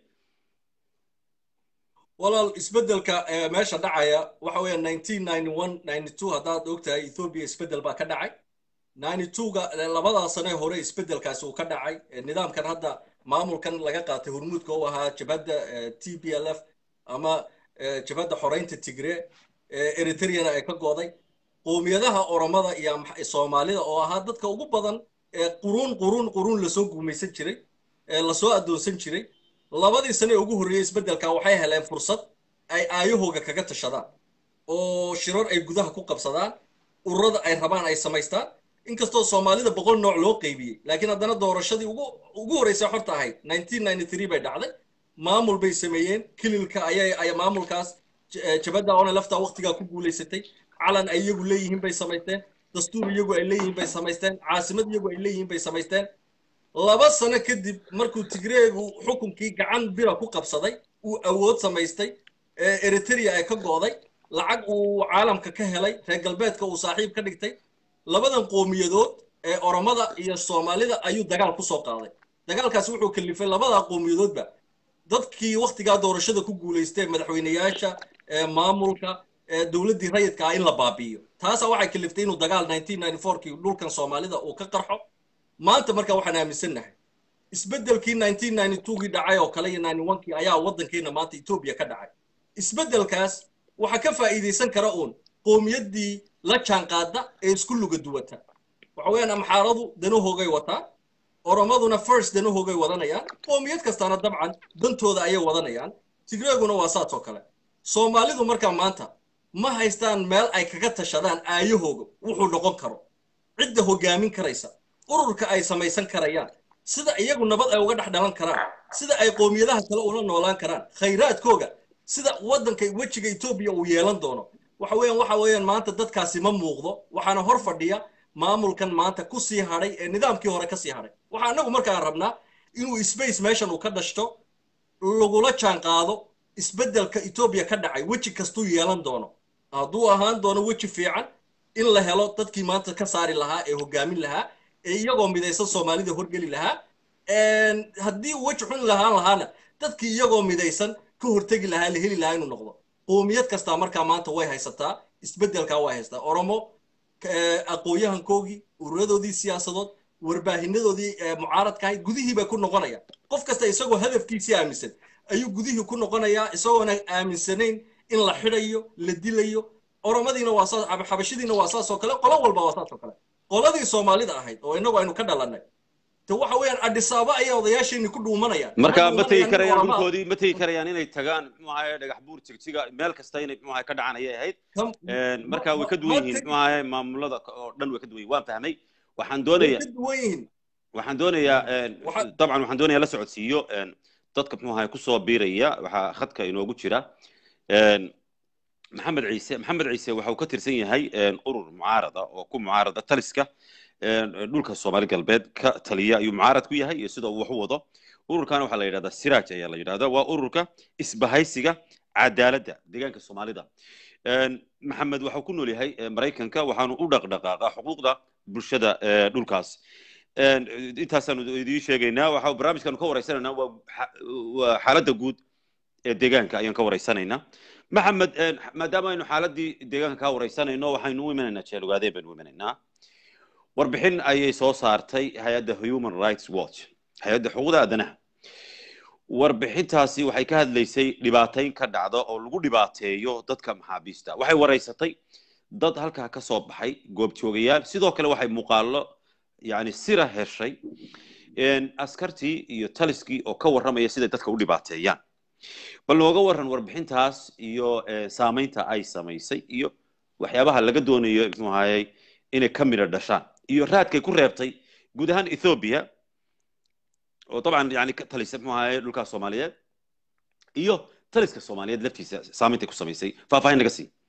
walaal isbeddelka meesha dhacaya waxa weeya nineteen ninety one ninety two haddaad ogtahay ethiopia isbeddel baa ka dhacay ninety two-ga labadaa sane hore isbeddelkaasi uu ka dhacay nidaamkan hadda maamulkan laga qaatay hormuudka u ahaa jabhadda t b l f ama jabhadda xoreynta tigre eritreana ay ka go'day qoomiyadaha oromada iyo soomaalida oo ahaa dadka ugu badan ee quruun quruun quruun lasoo guumaysan jiray ee lasoo addoonsan jiray labadii sane ee ugu horreeyey isbeddelka waxay heleen fursad ay aayahooga kaga tashadaan oo shirar ay gudaha ku qabsadaan ururada ay rabaan ay samaystaan inkastoo soomaalida boqol nooc loo qaybiyey laakiin haddana doorashadii ugu ugu horreysay xorta ahayd nineteen ninety three bay dhacday maamul bay sameeyeen kililka ayay ay maamulkaas jabadda oona laftaa waqtigaa ku guulaysatay calan ay iyagu leeyihiin bay samaysteen dastuur iyagu ay leeyihiin bay samaysteen caasimad iyagu ay leeyihiin bay samaysteen laba sano kadib markuu tigreegu xukunkii gacan bira ku qabsaday uu awood samaystay eritrea ay ka go'day lacag uu caalamka ka helay reer galbeedka uu saaxiib ka dhigtay labadan qowmiyadood ee oromada iyo soomaalida ayuu dagaal ku soo qaaday dagaalkaasi wuxuu kalifay labada qowmiyadoodba dadkii waktigaa doorashada ku guulaystay madaxweyneyaasha maamulka dowladdii rayidka ah in la baabi'iyo taasa waxay kaliftay inuu dagaal kii dhulkan soomaalida uu ka qarxo maanta marka waxaan aaminsannahay isbeddelkii gii dhacay oo kale iyo kii ayaa waddankeena maanta etoobiya ka dhacay isbeddelkaas waxaa ka faa'iidaysan kara uun qowmiyaddii la jaanqaada ee isku luga duwata waxa weeyaan amxaaradu danahoogay wataa oromaduna first danahoogay wadanayaan qowmiyad kastana dabcan dantooda ayay wadanayaan tigreeguna waa saas oo kale soomaalidu markaa maanta ma haystaan meel ay kaga tashadaan aayahooga wuxuu noqon karo cidda hoggaamin karaysa ururka ay samaysan karayaan sida iyagu nabad ay uga dhex dhalan karaan sida ay qowmiyadaha kale ula noolaan karaan khayraadkooga sida waddanka wejiga etoobiya uu yeelan doono waxa weeyaan waxa weeyaan maanta dadkaasi ma muuqdo waxaana hor fadhiya maamulkan maanta ku sii hadhay ee nidaamkii hore ka sii hadhay waxaa annagu markaan rabnaa inuu space meeshan uu ka dhashto lagula jaan qaado isbeddelka etoobiya ka dhacay weji kastuu yeelan doono hadduu ahaan doono weji fiican in la helo dadkii maanta ka saari lahaa ee hoggaamin lahaa ee iyagoo midaysan soomaalida horgeli lahaa haddii weji xun lahaan lahaana dadkii iyagoo midaysan ka hortegi lahaa la heli lahaa inuu noqdo qowmiyad kastaa markaa maanta way haysataa isbeddelkaa way haystaa oromo aqoon-yahankoogii ururadoodii siyaasadood warbaahinadoodii mucaaradkahay gudihii bay ku noqonayaan qof kasta isagoo hadafkiisii aaminsan ayuu gudihii ku noqonayaa isagoona aaminsanayn in la xidhayo la dilayo oromadiina waa saas xabashidiina waa saas oo kale qolo walba waa saas oo kale qoladii soomaalida ahayd oo inagu aynu ka dhalannay te waxa weeyaan adhisaaba ayaa odayaasheenni ku dhuumanayaan marka ma tegi karayaan dhulkoodii ma tegi karayaan inay tagaan muxuu ahaye dhagax buur jigjiga meel kasta inay muxuu ahaye ka dhacan ayay ahayd marka way ka duwan yihiin muxuu ahaye maamulada oo dhan way ka duwan yihin waan fahmay waxaan doonaya waxaan doonayaa dabcan waxaan doonayaa la socodsiiyo dadka muxuu ahaye kusoo biiraya waxaa khadka inoogu jira maxamed ciise maxamed ciise waxa uu ka tirsan yahay urur mucaarada oo ku mucaarada taliska dhulka soomaali galbeed ka taliya ayuu mucaarad ku yahay iyo sida uu wax u wado ururkan waxaa la yidhahdaa siraaj ayaa la yidhahdaa waa ururka isbahaysiga cadaaladda deegaanka soomaalida maxamed waxau ku nool yahay maraykanka waxaanu u dhaqdhaqaaqa xuquuqda bulshada dhulkaas intaasaanu idiin sheegaynaa waxa barnaamijkaanu ka waraysanaynaa waa xaaladda guud ee deegaanka ayaan ka waraysanaynaa maxamed maadaama aynu xaaladii deegaanka ka waraysanayno waxaynu u imanaynaa jeelugaadeen baynu u imanaynaa warbixin ayay soo saartay hay-adda human rights watch hay-adda xuquuqda aadanaha warbixintaasi waxay ka hadlaysay dhibaatayn ka dhacda oo lagu dhibaateeyo dadka maxaabiista waxay waraysatay dad halkaa ka soo baxay goobjoogayaal sidoo kale waxay muuqaalo yani sira heshay askartii iyo taliskii oo ka warramaya siday dadka u dhibaateeyaan bal nooga warran warbixintaas iyo saamaynta ay samaysay iyo waxyaabaha laga doonayo muxuu ahayey inay ka midho dhashaan iyo raadkay ku reebtay guud ahaan ethoobia oo dabcan yani ka talisa muxuu ahayey dhulkaas soomaaliyeed iyo taliska soomaaliyeed laftiisa saameyntay ku samaysay faahfaahin naga sii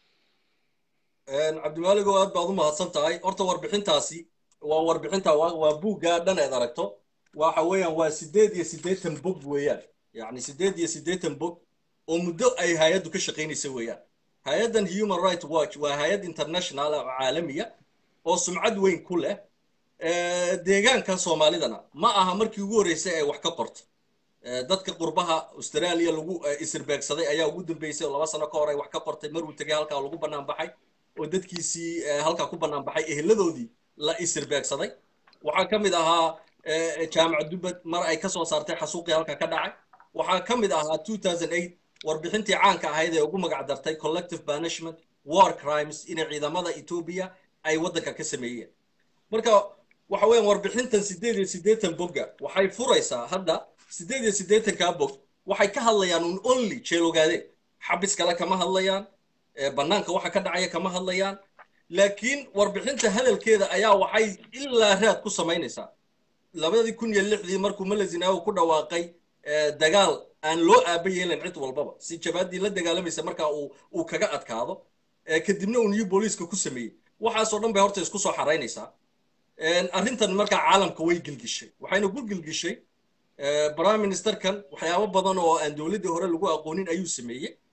cabdimaaligo aad baad u mahadsan tahay horta warbixintaasi waa warbixinta waa buuggaa dhan eed aragto waxa weeyaan waa sideed iyo siddeetan bog weeyaan yacni sideed iyo siddeetan bog oo muddo ay hay-addu ka shaqaynaysa weeyaan hay-addan human right watch waa hay-ad international oo caalamiya oo sumcad weyn ku leh deegaanka soomaalidana ma aha markii ugu horreysay ay wax ka qorto dadka qurbaha australia lagu isirbeegsaday ayaa ugu dambeysay oo laba sano ka hor ay wax ka qortay maruu tegay halkaa lagu bannaan baxay oo dadkiisii halkaa ku bannaan baxay eheladoodii la isirbeegsaday waxaa ka mid ahaa jaamac dubbad mar ay ka soo saartay xasuuqii halkaa ka dhacay waxaa ka mid ahaa warbixintii caanka ahayd ee ugu magac dartay collective banishment war crimes inay ciidamada etoobiya ay waddanka ka sameeyeen marka waxa weeyaan warbixintan siddeed iyo siddeetan bogga waxay furaysaa hadda siddeed iyo siddeetankaa bog waxay ka hadlayaan un only jeelogaadeen xabis kale kama hadlayaan bannaanka waxa ka dhacaya kama hadlayaan laakiin warbixinta hadalkeeda ayaa waxay ilaa raad ku samaynaysaa labadii kun iyo lixdii markuu malazinaawo ku dhawaaqay dagaal aan loo aaba yeelan cid walbaba si jabaadii la dagaalamaysa markaa uu uu kaga adkaado kadibna uu new booliiska ku sameeyey waxaasoo dhan bay horta isku soo xaraynaysaa arrintan markaa caalamka way gilgishay waxayna ku gilgishay prime ministerkan waxyaabo badan oo aan dowladdii hore lagu aqoonin ayuu sameeyey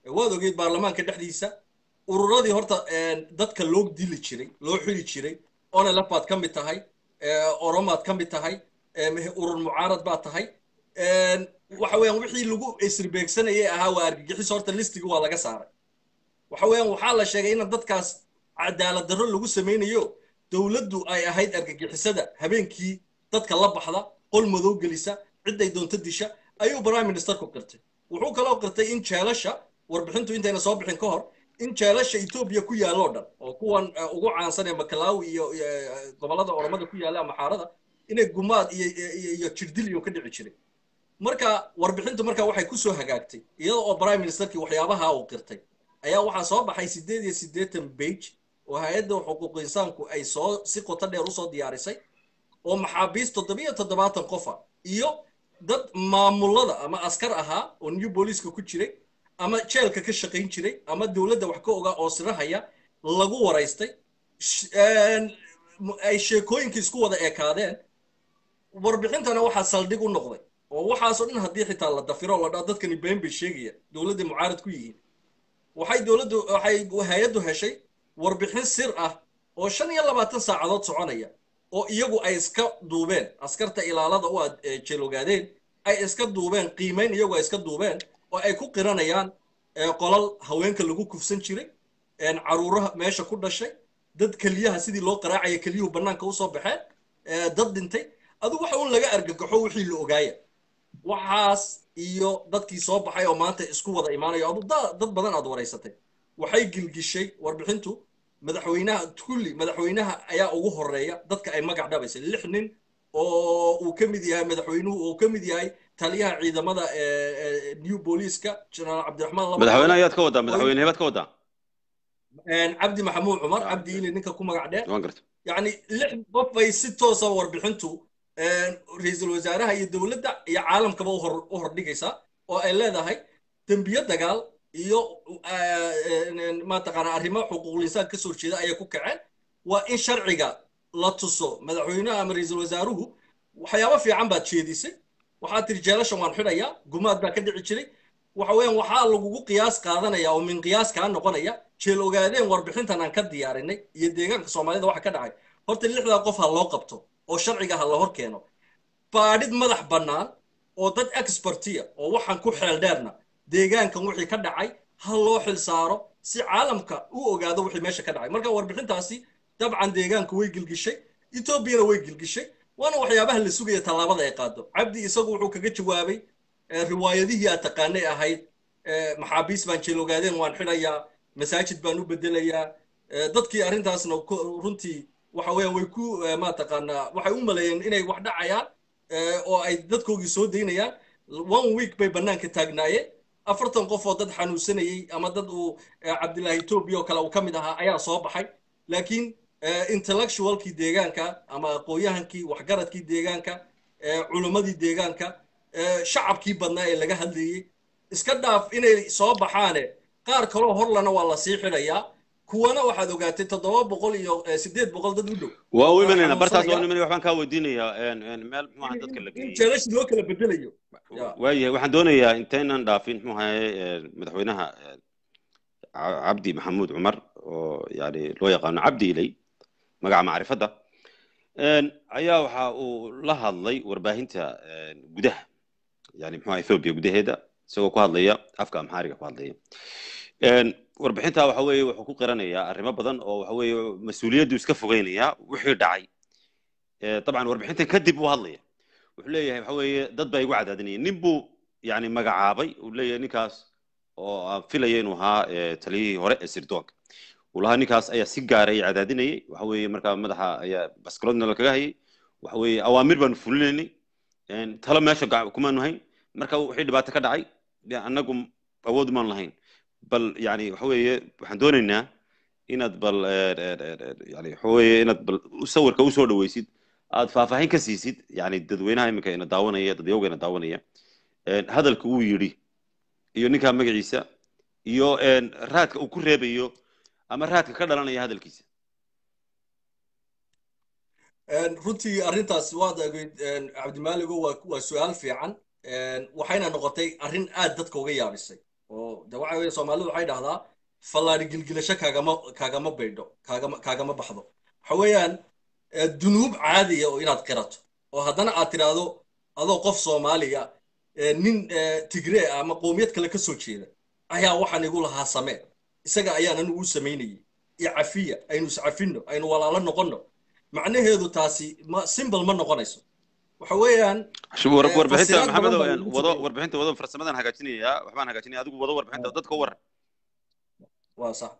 waad ogeyd baarlamaanka dhexdiisa ururadii horta dadka loo dili jiray loo xili jiray onelef baad ka mid tahay oromaad ka mid tahay urur mucaarad baad tahay waxa weeyaan wixii lagu isribeegsanayay ahaa waa argagixis horta listiga waa laga saaray waxa weeyaan waxaa la sheegay in dadkaas cadaalad darro lagu samaynayo dowladdu ay ahayd argagixisada habeenkii dadka la baxda qol madow gelisa ciday doonto disha ayuu prime ministerku qirtay wuxuu kaloo qirtay in jeelasha warbixintu intayna soo bixin ka hor in jeelasha etoobiya ku yaalloo dhan oo kuwan ugu caansan ee makalaawi iyo gobollada oromada ku yaalla ama xaarada inay gumaad iyo iyo jirdil iyo ka dhici jiray marka warbixintu marka waxay kusoo hagaagtay iyada oo prime ministerkii waxyaabaha uu qirtay ayaa waxaa soo baxay siddeed iyo siddeetan bage oo hay-adda xuquuq insaanku ay soo si qoto dheer usoo diyaarisay oo maxaabiist toddobiyo toddobaatan qofa iyo dad maamulada ama askar ahaa oo new booliiska ku jiray ama jeelka ka shaqayn jiray ama dowladda wax ka ogaa oo sirahaya lagu waraystay ay sheekooyinkii isku wada ekaadeen warbixintana waxaa saldhig u noqday oo waxaasoo dhan haddii xitaa la dafiro la dhaa dadkani been bay sheegaya dowladda mucaarad ku yihiin waxay dowladdu waxay hay-addu heshay warbixin sir ah oo shan iyo labaatan saacadood soconaya oo iyagu ay iska duubeen askarta ilaalada u aad jeelogaadeen ay iska duubeen qiimayn iyagu ay iska duubeen oo ay ku qiranayaan qolal haweenka lagu kufsan jiray caruuraha meesha ku dhashay dad keliyaha sidii loo qaraacaya keliyuhu bannaanka usoo baxeen dad dhintay adigu waxa un laga argagaxo wixii la ogaaya waxaas iyo dadkii soo baxay oo maanta isku wada imaanayo adu dad badan aad waraysatay waxay gilgishay warbixintu madaxweynaha kulli madaxweynaha ayaa ugu horeeya dadka ay magac dhabaysay lix nin oo uu ka mid yahay madaxweynuhu uu ka mid yahay taliyaha ciidamada new booliiska generaal cabdiraxmaan madaxweyne ayaad ka wadaa madaxweyne hebaad ka wadaa cabdi maxamuud cumar cabdi ili ninka ku magac dheer waan garta yacni lix qof bay si toosa warbixintu ra-iisul wasaaraha iyo dowladda iyo caalamkaba u hordhigaysaa oo ay leedahay dembiyo dagaal iyo mataqaana arrimo xuquuqul insaan kasoo jeeda ayay ku kaceen waa in sharciga la tuso madaxweynaha ama ra-iisul wasaaruhu waxyaabo fiican baad jeedisay waxaad tiri jeelashan waan xidhayaa gumaad baa ka dhici jiray waxa weeyaan waxaa lagugu qiyaas qaadanaya oo min qiyaas kaa noqonaya jeel ogaadeen warbixintan aan ka diyaarinay iyo deegaanka soomaalida waxa ka dhacay horta lixdaa qof ha loo qabto oo sharciga ha la hor keeno baadhid madax bannaan oo dad expertiya oo waxaan ku xeel dheerna deegaankan wixii ka dhacay ha loo xil saaro si caalamka u ogaado wixii meesha ka dhacay marka warbixintaasi dabcan deegaanku way gilgishay etoobiyana way gilgishay waana waxyaabaha la sugaya tallaabada ay qaado cabdi isagu wuxuu kaga jawaabay riwaayadihii aad taqaanay ahayd maxaabiis baan jeel ogaadeen waan xidhayaa masaajid baan u bedelayaa dadkii arrintaasna runtii waxa weeyaan way ku mataqaanaa waxay u maleeyeen inay wax dhacayaan oo ay dadkoogii soo daynayaan one week bay bannaanka taagnaayeen afartan qof oo dad xanuunsanayey ama dad uu cabdilaahi etoobiya oo kale uu ka mid ahaa ayaa soo baxay laakiin intellectualkii deegaanka ama aqoonyahankii waxgaradkii deegaanka culimmadii deegaanka shacabkii badnaa ee laga hadlayey iska dhaaf inay soo baxaane qaar kaloo horlana waa la sii xidhayaa kuwana waxaad ogaatay toddoba boqol iyo sideed boqol dad u dhow waa u imanayna bartaas waa u imanaya waxbaan kaa weydiinayaa meel muxuu ahaa dadka la geeyey jeelashi loo kala bedelayo waayahay waxaan doonayaa intaynan dhaafin muxuu ahaye madaxweynaha cabdi maxamuud cumar oo yani loo yaqaano cabdi ilay magaca macrifadda ayaa waxa uu la hadlay warbaahinta gudaha yani muxuu ahaa ethoobia gudaheeda isagoo ku hadlaya afka amxaariga ku hadlaya warbixinta waxa weeye wuxuu ku qiranayaa arrimo badan oo waxa weeye mas-uuliyaddu iska fogeynayaa wixii dhacay dabcan warbixintan kadib buu hadlaya wuxuu leeyahay waxa weeye dad baa igu cadaadinaya nin buu yani magacaabay uu leeyahay ninkaas oo aan filaya inuu ahaa taliyihii hore ee sirdoonka uu lahaa ninkaas ayaa si gaara ay cadaadinayay waxa weeye markaa madaxa ayaa baskaloodna la kaga hayay waxa weeye awaamir baanu fulinaynay talo meesha kumaanu hayn marka wixii dhibaato ka dhacay annagu awood maan lahayn bal yani waxa weeye waxaan doonaynaa inaad bal yani waxa weeye inaad bal sawirka usoo dhaweysid aad faahfaahin ka siisid yani dadweynaha iminka ina daawanaya dadyawga ina daawanaya hadalka uu yidhi iyo ninkaa magaciisa iyo raadka uu ku reebayo ama raadka ka dhalanaya hadalkiisa runtii arrintaas waad egeyd cabdimaaligo waa waa su-aal fiican waxayna noqotay arrin aad dadka uga yaabisay oo de waxa weeye soomaalidu waxay dhahdaa fallaadhi gilgilasho kaagama kaagama baydho kaagama kaagama baxdo waxa weeyaan dunuub caadiya oo inaad qirato oo haddana aad tidhaahdo adoo qof soomaaliya nin tigree ah ama qoomiyad kale ka soo jeeda ayaa waxaan igu lahaa samee isaga ayaanan ugu samaynayay iyo cafiya aynu iscafinno aynu walaalo noqonno macnaheedu taasi ma simbal ma noqonayso waxa weeyaan warbixinta maxamedow wado warbixinta wado farsamadan hagaajinaya waxbaan hagaajinaya adigu wado warbixinta dadka u waran waa sax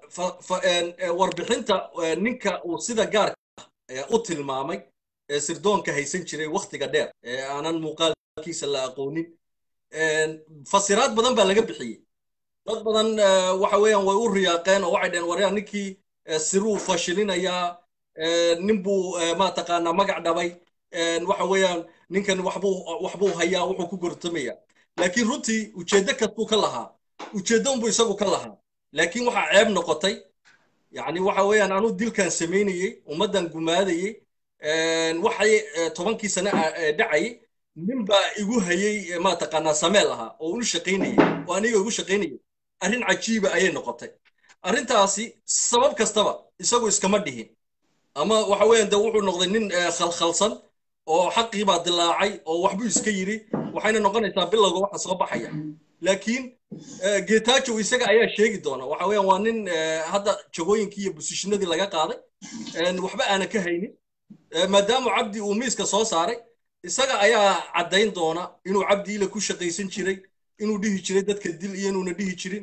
warbixinta ninka uu sida gaarka u tilmaamay ee sirdoonka haysan jiray waktiga dheer ee aanan muuqaalkiisa la aqoonin fasiraad badan baa laga bixiyey dad badan waxa weeyaan way u riyaaqeen oo waxay dhaheen waryaa ninkii siruu fashilinayaa nin buu maataqaanaa magac dhabay waxa weeyaan ninkan waxbuu waxbuu hayaa wuxuu ku gortamaya laakiin runtii ujeeddo kastuu ka lahaa ujeeddo unbuu isagu ka lahaa laakiin waxaa ceeb noqotay yacni waxa weeyaan anuu dilkan samaynayey ummaddan gumaadayey waxay tobankii sane dhacayay nin baa igu hayey maataqaanaa sameel ahaa oo unu shaqaynayey oo aniga igu shaqaynayay arrin cajiiba ayay noqotay arrintaasi sabab kastaba isagu iskama dhihin ama waxa weeyaan de wuxuu noqday nin khalkhalsan oo xaqii baa dilaacay oo waxbuu iska yidhi waxayna noqonaysaa bilowga waxa soo baxaya laakiin getajo isaga ayaa sheegi doona waxa weeyaan waa nin hadda jagooyinkii iyo busishinadii laga qaaday waxba aanan ka haynin maadaama cabdi uu miiska soo saaray isaga ayaa caddayn doona inuu cabdi ile ku shaqaysan jiray inuu dhihi jiray dadka dil iyo inuuna dhihi jirin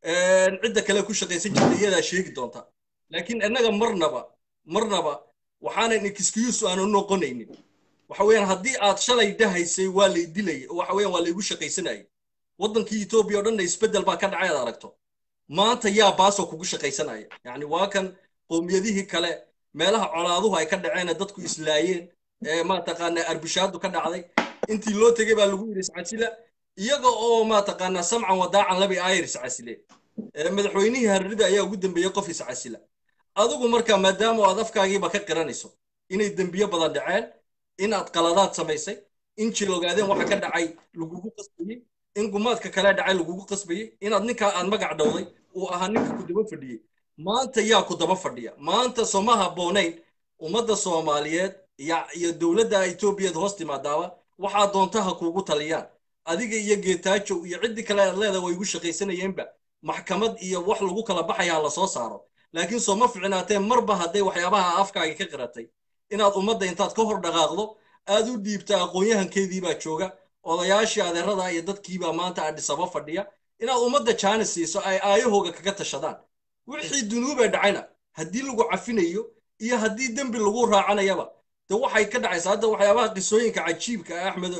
cidda kale ku shaqaysan jirta iyadaa sheegi doonta laakiin innaga marnaba marnaba waxaanan excuse aanu noqonaynin waxa weeyaan haddii aad shalay dhahaysay waa lay dilayay oo waxa weeyaan waa laygu shaqaysanayay waddankii etoobiya oo dhanna isbeddel baa ka dhacay aad aragto maanta yaa baasoo kugu shaqaysanaya yacni waa kan qowmiyadihii kale meelaha colaaduhu ay ka dhaceen dadku islaayeen ee maataqaanaa arbishaadu ka dhacday intii loo tegey baa lagu yidhi iscasila iyaga oo maataqaanaa samcan wadaacan labi aayar iscasileen madaxweynihii harrida ayaa ugu dambeeyey qof iscasila adigu marka maadaama aad afkaagiiba ka qiranayso inay dembiyo badan dhaceen inaad qaladaad samaysay in jil ogaadeen waxa ka dhacay lagugu qasbayey in gumaadka kale dhacay lagugu qasbayey inaad ninkaa aad magac dhowday uu ahaa ninka ku daba fadhiyey maanta yaa ku daba fadhiya maanta soma habboonayn ummadda soomaaliyeed iyo dowladda etoobiyaed hoos timaadaaba waxaa doonta ha kuugu taliyaan adiga iyo geetaajow iyo ciddii kale aad leedahay way igu shaqaysanayeenba maxkamad iyo wax lagu kala baxaya ha lasoo saaro laakiin soo ma ficnaatee marba hadday waxyaabaha afkaagi ka qiratay inaad ummadda intaad ka hor dhaqaaqdo aad u dhiibta aqoon-yahankeedii baa jooga odayaashii adeerada iyo dadkiibaa maanta adhisaba fadhiya inaad ummadda jaani siiso ay aayahooga kaga tashadaan wixii dunuubee dhacayna haddii lagu cafinayo iyo haddii dembi lagu raacanayaba de waxay ka dhacaysaa hadda waxyaabaha qisooyinka cajiibka ah axmed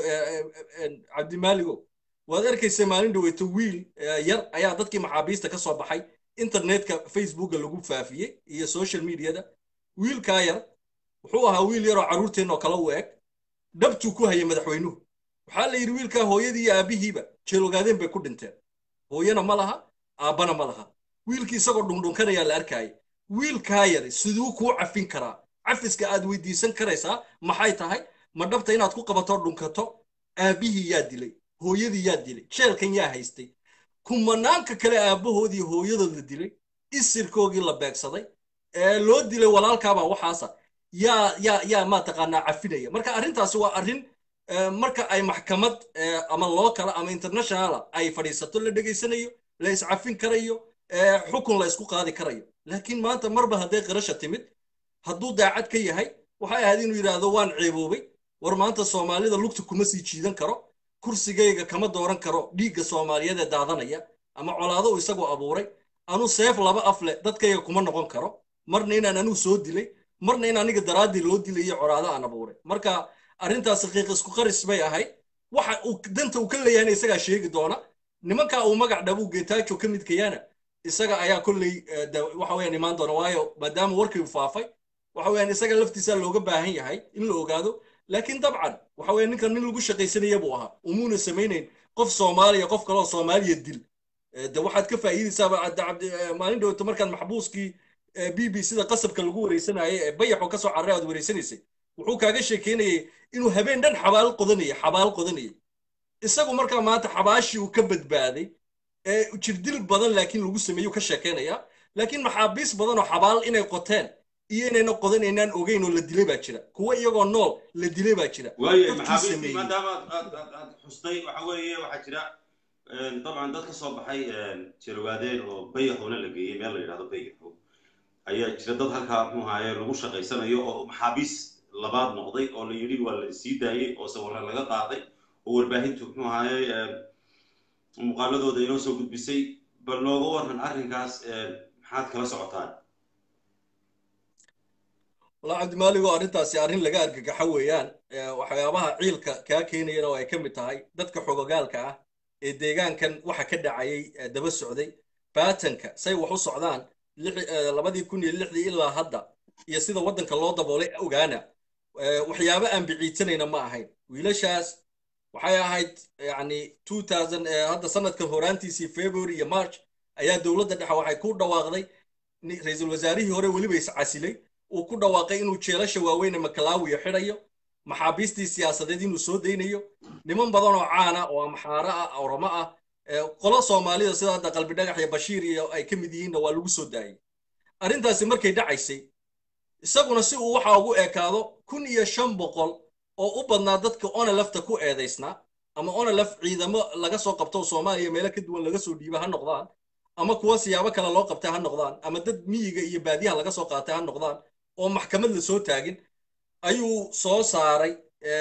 cabdimaaligo waad arkaysa maalin dhaweyto wiil yar ayaa dadkii maxaabiista ka soo baxay internetka facebooka lagu faafiyey iyo social mediada wiilkaa yar wuxuu ahaa wiil yaroo carruurteenna oo kale u eg dhabtuu ku hayay madaxweynuhu waxaa la yidhi wiilkaa hooyadii iyo aabbihiiba jeelogaadeen bay ku dhinteen hooyana ma laha aabbana ma laha wiilkii isagoo dhundhunkanayaa la arkaayay wiilkaa yar siduu kuu cafin karaa cafiska aad weydiisan karaysaa maxay tahay ma dhabta inaad ku qabato dhunkato aabbihii yaa dilay hooyadii yaa dilay jeelkan yaa haystay kumanaanka kale aabbahoodii hooyadood la dilay isirkoogii la beegsaday ee loo dilay walaalkaabaa waxaasa yaa yaa yaa maataqaanaa cafinaya marka arrintaasi waa arrin marka ay maxkamad ama lookala ama internationala ay fadhiisato la dhegaysanayo la iscafin karayo xukun la isku qaadi karayo laakiin maanta marba hadday qirasha timid hadduu daacad ka yahay waxay ahayd inuu yidhaahdo waan ceeboobay war maanta soomaalida lugta kuma sii jiidan karo kursigayga kama dooran karo dhiigga soomaaliyeed ee daadanaya ama colaado uu isagoo abuuray anu seef laba af leh dadkayga kuma noqon karo marna inaan anuu soo dilay marna in aniga daraaddii loo dilay iyo colaado aan abuuray marka arrintaasi qiiq isku qaris bay ahayd waxa uu danta uu ka leeyahayna isagaa sheegi doona nimankaa uu magac dhabuu geetaajo ka midkayana isaga ayaa kolley waxa weeyaan imaan doona waayo maadaama warkii faafay waxa weeyaan isaga laftiisa looga baahan yahay in la ogaado laakiin dabcan waxa weeyaan ninkan nin lagu shaqaysanaya buu ahaa umuuna samaynayn qof soomaaliya qof kaleoo soomaaliya dil de waxaad ka faa'iidaysaaba maalin dhowto markaan maxbuuskii b b sida qasabka lagu wareysanayay ee bayaxoo ka soo carray aad wareysanaysay wuxuu kaaga sheekeynayay inuu habeen dhan xabaal qodanayay xabaal qodanayay isagu markaa maanta xabaashii uu ka badbaaday jirdil badan laakiin lagu sameeyo ka sheekeynaya laakiin maxaabiis badan oo xabaal inay qoteen iyo inayna qodan aynaan ogeyn oo la dilay baa jira kuwa iyagoo nool la dilay baa jira waaye maxaabiistii maadaama aad aad xustay waxa weeye waxaa jira dabcan dad ka soo baxay jarwaadeen oo bayaxoona la geeyey meel la yidhahdo bayaxo ayaa jira dad halkaa muxuu ahaaye lagu shaqaysanayo oo maxaabiis labaad noqday oo la yidhi waa la sii daayey oo sawirra laga qaaday oo warbaahintu muxuu ahaaye muuqaaladooda inoo soo gudbisay bal nooga waran arrinkaas maxaad kala socotaan walaa cabdimaaligoo arrintaasi arrin laga argagaxo weeyaan waxyaabaha ciilka kaa keenayana oo ay ka mid tahay dadka xogogaalka ah ee deegaankan waxa ka dhacayay daba socday baatanka say wax u socdaan labadii kun iyo lixdii ilaa hadda iyo sida waddanka loo daboolay ogaana waxyaabo aan biciidsanayna ma ahayn wiilashaas waxay ahayd yani hadda sanadkan horaantiisii february iyo march ayaa dowladda dhexe waxay ku dhawaaqday ra-iisul wasaarihii hore weliba iscasilay uu ku dhawaaqay inuu jeelasha waaweyne makalaawiya xidhayo maxaabiistii siyaasadeed inuu soo daynayo niman badan oo caana oo amxaaro ah oromo ah qolo soomaalida sida hadda qalbi dhagax iyo bashiir iyo ay ka mid yihiinna waa lagu soo daayey arrintaasi markay dhacaysay isaguna si uu waxa ugu ekaado kun iyo shan boqol oo u badnaa dadka onelefta ku eedaysnaa ama onelef ciidamo laga soo qabto soomaaliya meelo ka duwan laga soo dhiiba ha noqdaan ama kuwa siyaabo kale loo qabtay ha noqdaan ama dad miyiga iyo baadiyaha laga soo qaatay ha noqdaan oo maxkamad la soo taagin ayuu soo saaray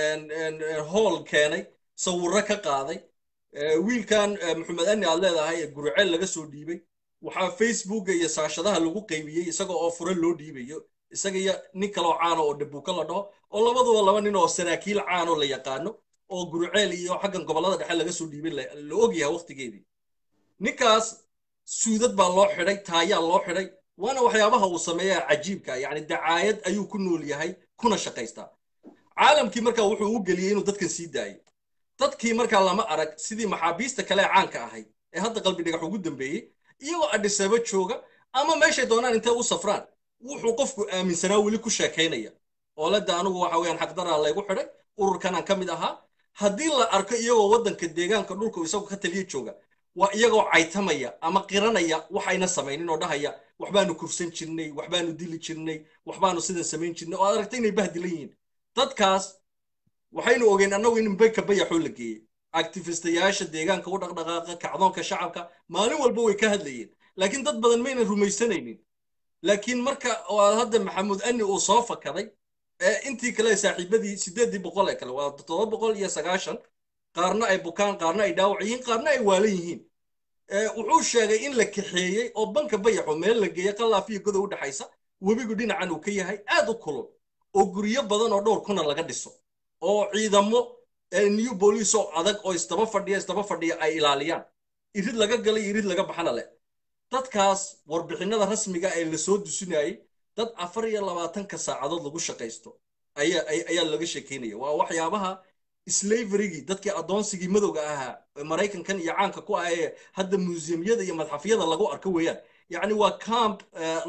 hool keenay sawirro ka qaaday wiilkan maxamed ani aad leedahay ee guruceel laga soo dhiibay waxaa facebooka iyo saashadaha lagu qaybiyey isaga oo fure loo dhiibayo isaga iyo nin kaloo caano oo dhabuuka la dhaho oo labaduba laba nin oo saraakiil caanoo la yaqaano oo guruceel iyo xaggan gobollada dhexe laga soo dhiibay la ogyahay waqtigeedii ninkaas suudad baa loo xidhay taayaa loo xidhay waana waxyaabaha uu sameeyaa cajiibka yani dacaayad ayuu ku nool yahay kuna shaqaystaa caalamkii markaa wuxuu u geliyey inuu dadkan sii daayay dadkii markaa lama arag sidii maxaabiista kale ee caanka ahayd ee hadda qalbi dhagax ugu dambeeyey iyagoo adhisaba jooga ama meeshay doonaan intay u safraan wuxuu qofku aaminsanaa weli ku sheekaynaya oo ledda anigu waxa weeyaan xaqdaraa laygu xidhay ururkanaan ka mid ahaa haddii la arko iyagoo waddanka deegaanka dhulka isagu ka taliya jooga waa iyagoo caytamaya ama qiranaya waxayna samaynin oo dhahaya waxbaanu kufsan jirnay waxbaanu dili jirnay waxbaanu sidan samayn jirnay oo aad aragtay inay bahdilan yihiin dadkaas waxaynu ogeyn annagu in bayka bayaxoo la geeyey actifistayaasha deegaanka u dhaqdhaqaaqa kacdoonka shacabka maalin walba way ka hadlayeen laakiin dad badan maynan rumaysanaynin laakiin marka hadda maxamuud ani uu soo fakaday intii kale saaxiibadii sideedii boqol ee kale waa toddoba boqol iyo sagaashan qaarna ay bukaan qaarna ay dhaawac yihiin qaarna ay waalan yihiin wuxuu sheegay in la kaxeeyey oo banka bayaxo meel la geeyey qalaafiyo godow u dhexaysa webigu dhinacan uu ka yahay aad u kulul oo guryo badan oo dhowr kuna laga dhiso oo ciidamo new boolice oo adag oo isdaba fadhiya isdaba fadhiya ay ilaaliyaan irid laga galay irid laga baxana leh dadkaas warbixinada rasmiga ee lasoo dusinayay dad afar iyo labaatanka saacadood lagu shaqaysto ayaa laga sheekeynaya waa waxyaabaha slaverygii dadkii addoonsigii madowga ahaa maraykankan iyo caanka ku ah ee hadda museumyada iyo madxafyada lagu arko weeyaan yacni waa camp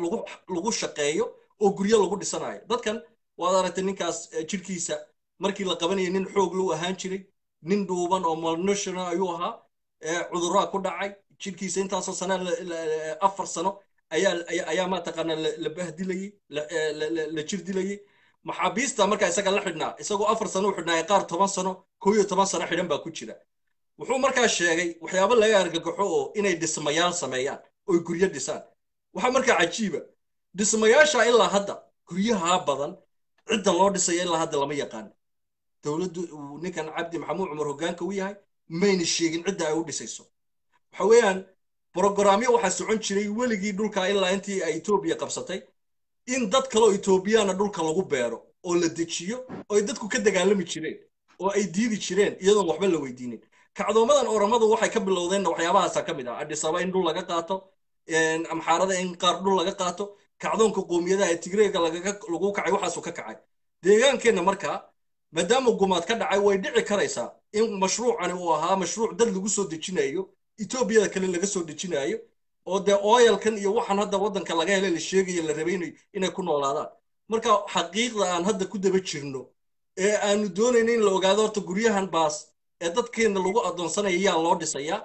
lagu shaqeeyo oo guryo lagu dhisanayo dadkan waad aragtay ninkaas jirkiisa markii la qabanaya nin xoog lou ahaan jiray nin dhuuban oo malnutritional ayuu ahaa cuduraa ku dhacay jirkiisa intaasoo sana afar sano ayaa ayaa mataqaana la bahdilayey la jir dilayey maxaabiista markaa isaga la xidhnaa isagoo afar sano u xidhnaa qaar toban sano kow iyo toban sano xidhan baa ku jira wuxuu markaa sheegay waxyaabo laga argagaxo oo inay dhismayaal sameeyaan oy guryo dhisaan waxaa markaa cajiiba dhismayaasha ilaa hadda guryaha badan cidda loo dhisaya ilaa hadda lama yaqaan dowladdu uu ninkan cabdi maxamuud cumar hoggaanka u yahay mayna sheegin cidda ay u dhisayso waxa weeyaan brogaraamyo waxaa socon jiray weligii dhulka ilaa intii ay etoobiya qabsatay in dad kaleo etoobiyana dhulka lagu beero oo la dejiyo oo ay dadku ka dagaalami jireen oo ay diidi jireen iyadoon waxba la weydiinin kacdoomadan oramadu waxay ka bilowdeenna waxyaabahaasa ka mid ah adhisaba in dhul laga qaato amxaarada in qaar dhul laga qaato kacdoonka qoomiyadaha ee tigreega lagu kacay waxaasuu ka kacay deegaankeenna markaa maadaama gumaad ka dhacay way dhici karaysaa in mashruucani uu ahaa mashruuc dad lagu soo dejinayo etoobiyada kale laga soo dejinayo oo dee oyalkan iyo waxaan hadda waddanka laga helay la sheegayo la rabay inay ku noolaadaan marka xaqiiqda aan hadda ku daba jirno ee aanu doonayno in la ogaado horta guryahan baas ee dadkeenna lagu addoonsanaya yaa loo dhisayaa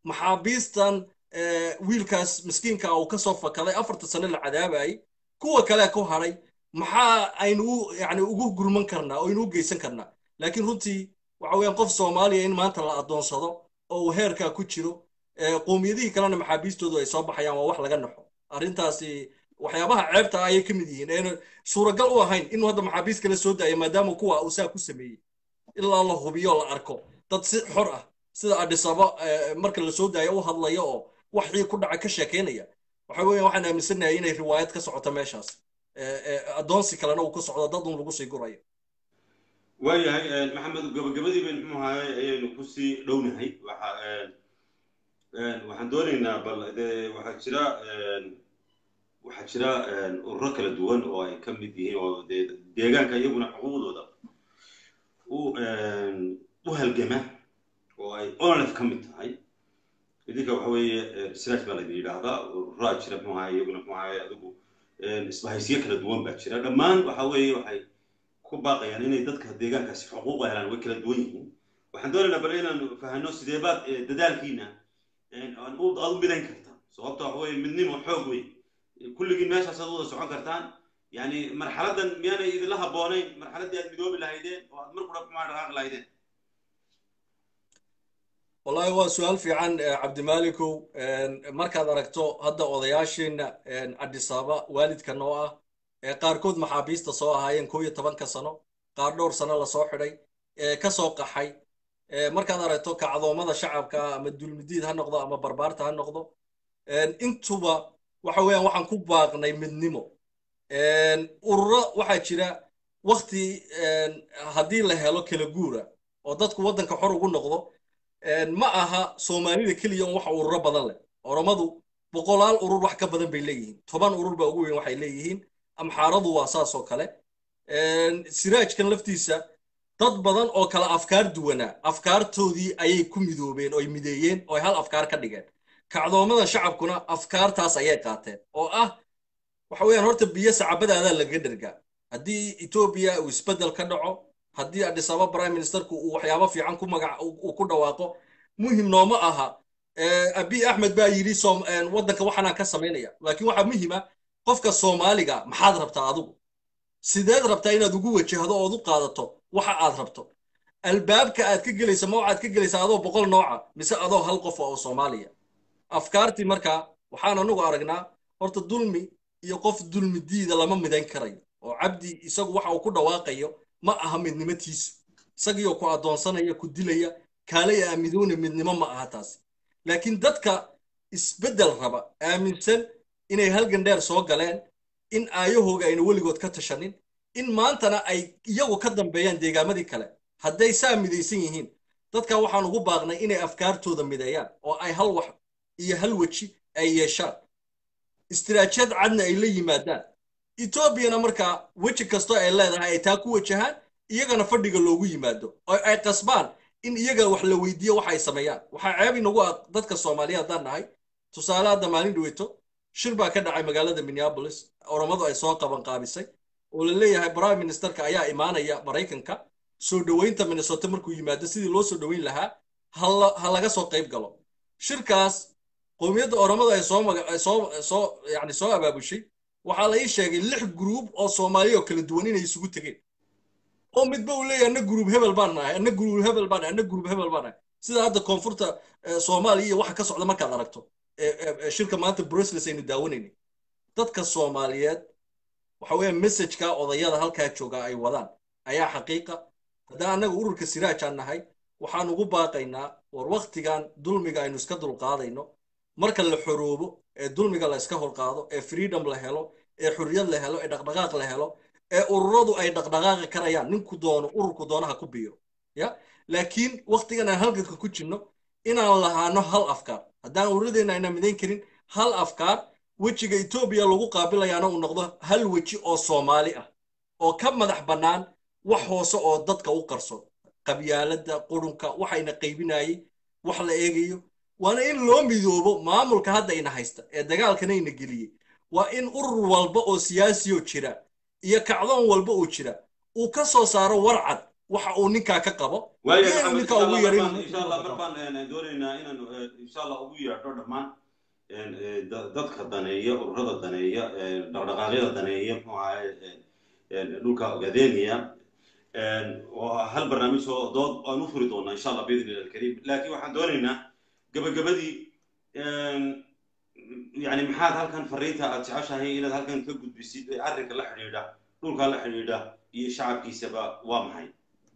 maxaabiistan wiilkaas miskiinka uu ka soo fakaday afarta sano la cadaabayay kuwa kale ku hadhay maxaa aynu yani ugu gurman karnaa oo aynu u geysan karnaa laakiin runtii waxa weeyaan qof soomaaliya in maanta la adoonsado oo uu heerkaa ku jiro qowmiyadihii kalena maxaabiistoodu ay soo baxayaan waa wax laga naxo arrintaasi waxyaabaha ceebta ayay ka mid yihiin ayna suuragal u ahayn inuu hadda maxaabiist kale soo daayo maadaama kuwa uu saa ku sameeyey ilaa la hubiyo la arko dad si xor ah sida adhisaba marka la soo daayo u hadlaya oo waxii ku dhaca ka sheekeynaya waxa weeyaan waxaan aaminsanahay inay riwaayad ka socoto meeshaas addoonsi kalena uu ka socdo dad un lagu sii gurayo waayahay maxamed gabagabadii bayn muxuu ahaay ayaynu kusii dhownahay waxa waxaan doonaynaa bal dee waxaa jira waxaa jira ururo kala duwan oo ay ka mid yihiin oo dee deegaanka iyaguna xuquuqdooda u u halgama oo ay onlef ka mid tahay idinka waxa weeye research baa laydin yidhaahdaa ururaa jira muxuu ahaay iyaguna muxuu ahaay adigu isbahaysiyo kala duwan baa jira dhammaan waxa weeye waxay ku baaqayaan inay dadka deegaankaasi xuquuqa helaan way kala duwan yihiin waxaan doonaynaa bal inaan fahanno sidee baad dadaalkiina aad u midayn kartaan sababta waxa weeye midnimo xoog wey kulligiin meeshaas aad wada socon kartaan yani marxaladdan miyaanay idinla habboonayn marxaladdii aad midoobi lahaydeen oo aad mar kudha kumaa dhaqaaqi lahaydeen wallahi waa su-aal fiican cabdimaalikow markaad aragto hadda odayaashiina adhisaaba waalidka noo ah ee qaarkood maxaabiista soo ahaayeen koo iyo tobanka sano qaar dhowr sano lasoo xidhay ee ka soo qaxay markaad aragto kacdoomada shacabka ama dulmidiid ha noqdo ama barbaarta ha noqdo intuba waxa weeyaan waxaan ku baaqnay midnimo ururo waxaa jira wakti haddii la helo kala guura oo dadku waddanka xor ugu noqdo ma aha soomaalida keliya un wax ururo badan leh oromadu boqolaal urur wax ka badan bay leeyihiin toban urur baa ugu weyn waxay leeyihiin amxaaradu waa saas oo kale siraajkan laftiisa dad badan oo kale afkaar duwanaa afkaartoodii ayay ku midoobeen oo ay mideeyeen oo ay hal afkaar ka dhigeen kacdoomada shacabkuna afkaartaas ayay qaateen oo ah waxa weeyaan horta biyo sacabadaadaa laga dhergaa haddii etoobiya uu isbeddel ka dhaco haddii adhisaba prime ministerku uu waxyaabo fiican ku magac uu ku dhawaaqo muhim nooma aha abi axmed baa yidhi waddanka waxaanaan ka samaynaya laakiin waxaa muhima qofka soomaaliga maxaad rabtaa adigu sideed rabtaa inaad ugu wajahdo ood u qaadato waxa aad rabto albaabka aad ka gelaysa ma waxaad ka gelaysaa adoo boqol nooca mise adoo hal qof oo soomaaliya afkaartii markaa waxaan anagu aragnaa horta dulmi iyo qof dulmi diida lama midayn karayo oo cabdi isagu waxa uu ku dhawaaqayo ma aha midnimatiisu isagiioo ku addoonsanaya ku dilaya kaalay aamidoona midnimo ma aha taasi laakiin dadka isbeddel raba aaminsan inay halgan dheer soo galeen in aayahooga ayna weligood ka tashanin in maantana ay iyagu ka dambeeyaan deegaamadii kale hadday saa midaysan yihiin dadka waxaan ugu baaqnay inay afkaartooda mideeyaan oo ay hal wax iyo hal weji ay yeeshaan istiraajiyad cadna ay la yimaadaan etoobiyana markaa weji kastoo ay leedahay ay taa ku wajahaan iyagana fadhiga loogu yimaado oo ay qasbaan in iyaga wax la weydiiyo waxa ay sameeyaan waxaa ceeb inagu ah dadka soomaaliya haddaan nahay tusaale hadda maalin dhaweyto shir baa ka dhacay magaalada minneapolis oromadu ay soo qaban qaabisay oo la leeyahay prime ministerka ayaa imaanaya maraykanka soo dhoweynta minnesota markuu yimaado sidii loo soo dhoweyn lahaa ha laga soo qayb galo shirkaas qowmiyadda oromada ay soo soo soo yani soo abaabushay waxaa la ii sheegay lix gruub oo soomaaliya oo kala duwan inay isugu tegeen oo midba uu leeyahay anna gruub hebel baan nahay anna gruub hebel baan nahay anna gruub hebel baan nahay sida hadda koonfurta soomaaliya iyo waxa ka socda markaad aragto shirka maanta brussels aynu daawanayna dadka soomaaliyeed waxa weeye messageka odayada halkaa jooga ay wadaan ayaa xaqiiqa haddaan annaga ururka siraajaan nahay waxaan ugu baaqaynaa war waktigan dulmiga aynu iska dulqaadayno marka la xoroobo ee dulmiga la iska horqaado ee freedom la helo ee xurriyad la helo ee dhaqdhaqaaq la helo ee ururadu ay dhaqdhaqaaqi karayaan ninku doono ururku doono ha ku biiro ya laakiin waktigan aan halganka ku jirno inaan lahaano hal afkaar haddaan ururadeenna ayna midayn karin hal afkaar wejiga etoobiya lagu qaabilayaana uu noqdo hal weji oo soomaali ah oo ka madax bannaan wax hoose oo dadka u qarso qabyaaladda qurunka waxayna qaybinayay wax la eegayo waana in loo midoobo maamulka hadda ina haysta ee dagaalkana ina geliyey waa in urur walba oo siyaasiyoo jira iyo kacdoon walba oo jira uu ka soo saaro warcad waxa uu ninkaa ka qabo waayo iyo inuu maxamed ninkaa ugu yarin insha allah mar baan doonaynaa inaan insha allah ugu yeedho dhammaan dadka daneeya ururada daneeya dhaqdhaqaaqyada daneeya muxuu ahaye dhulka ogaadeniya oo hal barnaamij oo dood aan u furi doonaa insha allah biidni illah alkariim laakiin waxaan doonaynaa gabagabadii yani maxaad halkan fariinta aad jeceshahay inaad halkan ka gudbisid ee arrinka la xidhiidha dhulka la xidhiidha iyo shacabkiisaba waa maxay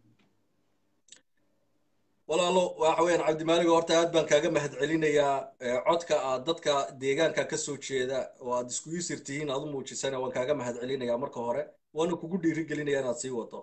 walaalo waxa weeyaan cabdimaaligo horta aad baan kaaga mahad celinayaa codka aad dadka deegaanka ka soo jeeda oo aad iskugu sirtihiin aad u muujisana waan kaaga mahad celinayaa marka hore waana kugu dhiirigelinayaa inaad sii wado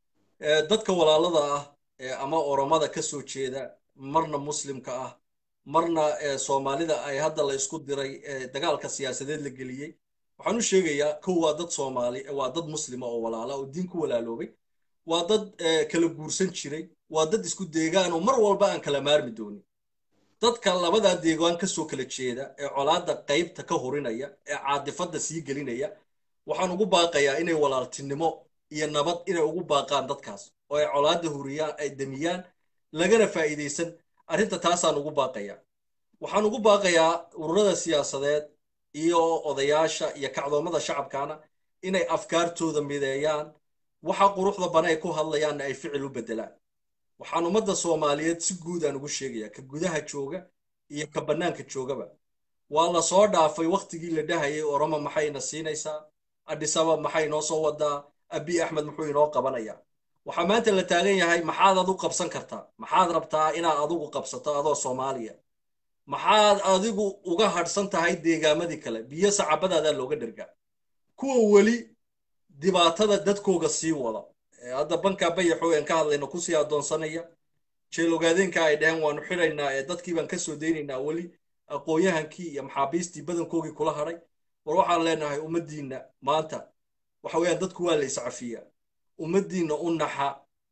dadka walaalada ah ama oromada ka soo jeeda marna muslimka ah marna soomaalida ay hadda la isku diray dagaalka siyaasadeed la geliyey waxaan u sheegayaa kow waa dad soomaali waa dad muslima oo walaala oo diin ku walaaloobay waa dad kala guursan jiray waa dad isku deegaan oo mar walba aan kala maarmi doonin dadka labadaa deegaan ka soo kala jeeda ee colaadda qaybta ka horinaya ee caadifadda sii gelinaya waxaan ugu baaqayaa inay walaaltinimo iyo nabad inay ugu baaqaan dadkaas oo ay colaadda huriyaan ay damiyaan lagana faa'iidaysan arrinta taasaan ugu baaqayaa waxaan ugu baaqayaa ururada siyaasadeed iyo odayaasha iyo kacdoomada shacabkaana inay afkaartooda mideeyaan waxa quruxda bana ay ku hadlayaanna ay ficil u beddelaan waxaan ummadda soomaaliyeed si guud aan ugu sheegayaa ka gudaha jooga iyo ka bannaanka joogaba waa la soo dhaafay wakhtigii la dhahayay oromo maxayna siinaysaa adhisaba maxay inoo soo wadaa abi axmed muxuu inoo qabanayaa waxaa maanta la taagan yahay maxaad adu qabsan kartaa maxaad rabtaa inaad adigu qabsato adoo soomaaliya maxaad adigu uga hadhsan tahay deegaamadii kale biyo sacabadaadaa looga dhergaa kuwa weli dhibaatada dadkooga sii wada hadda bankaa bayaxoo aan ka hadlayno kusii addoonsanaya jeel ogaadeenka ay dhaheen waanu xidhaynaa ee dadkii baan ka soo daynaynaa weli aqoon-yahankii iyo maxaabiistii badankoogii kula hadhay war waxaan leenahay ummaddiinna maanta waxa weeyaan dadku waa la iscafiyaa ummaddiinna u naxa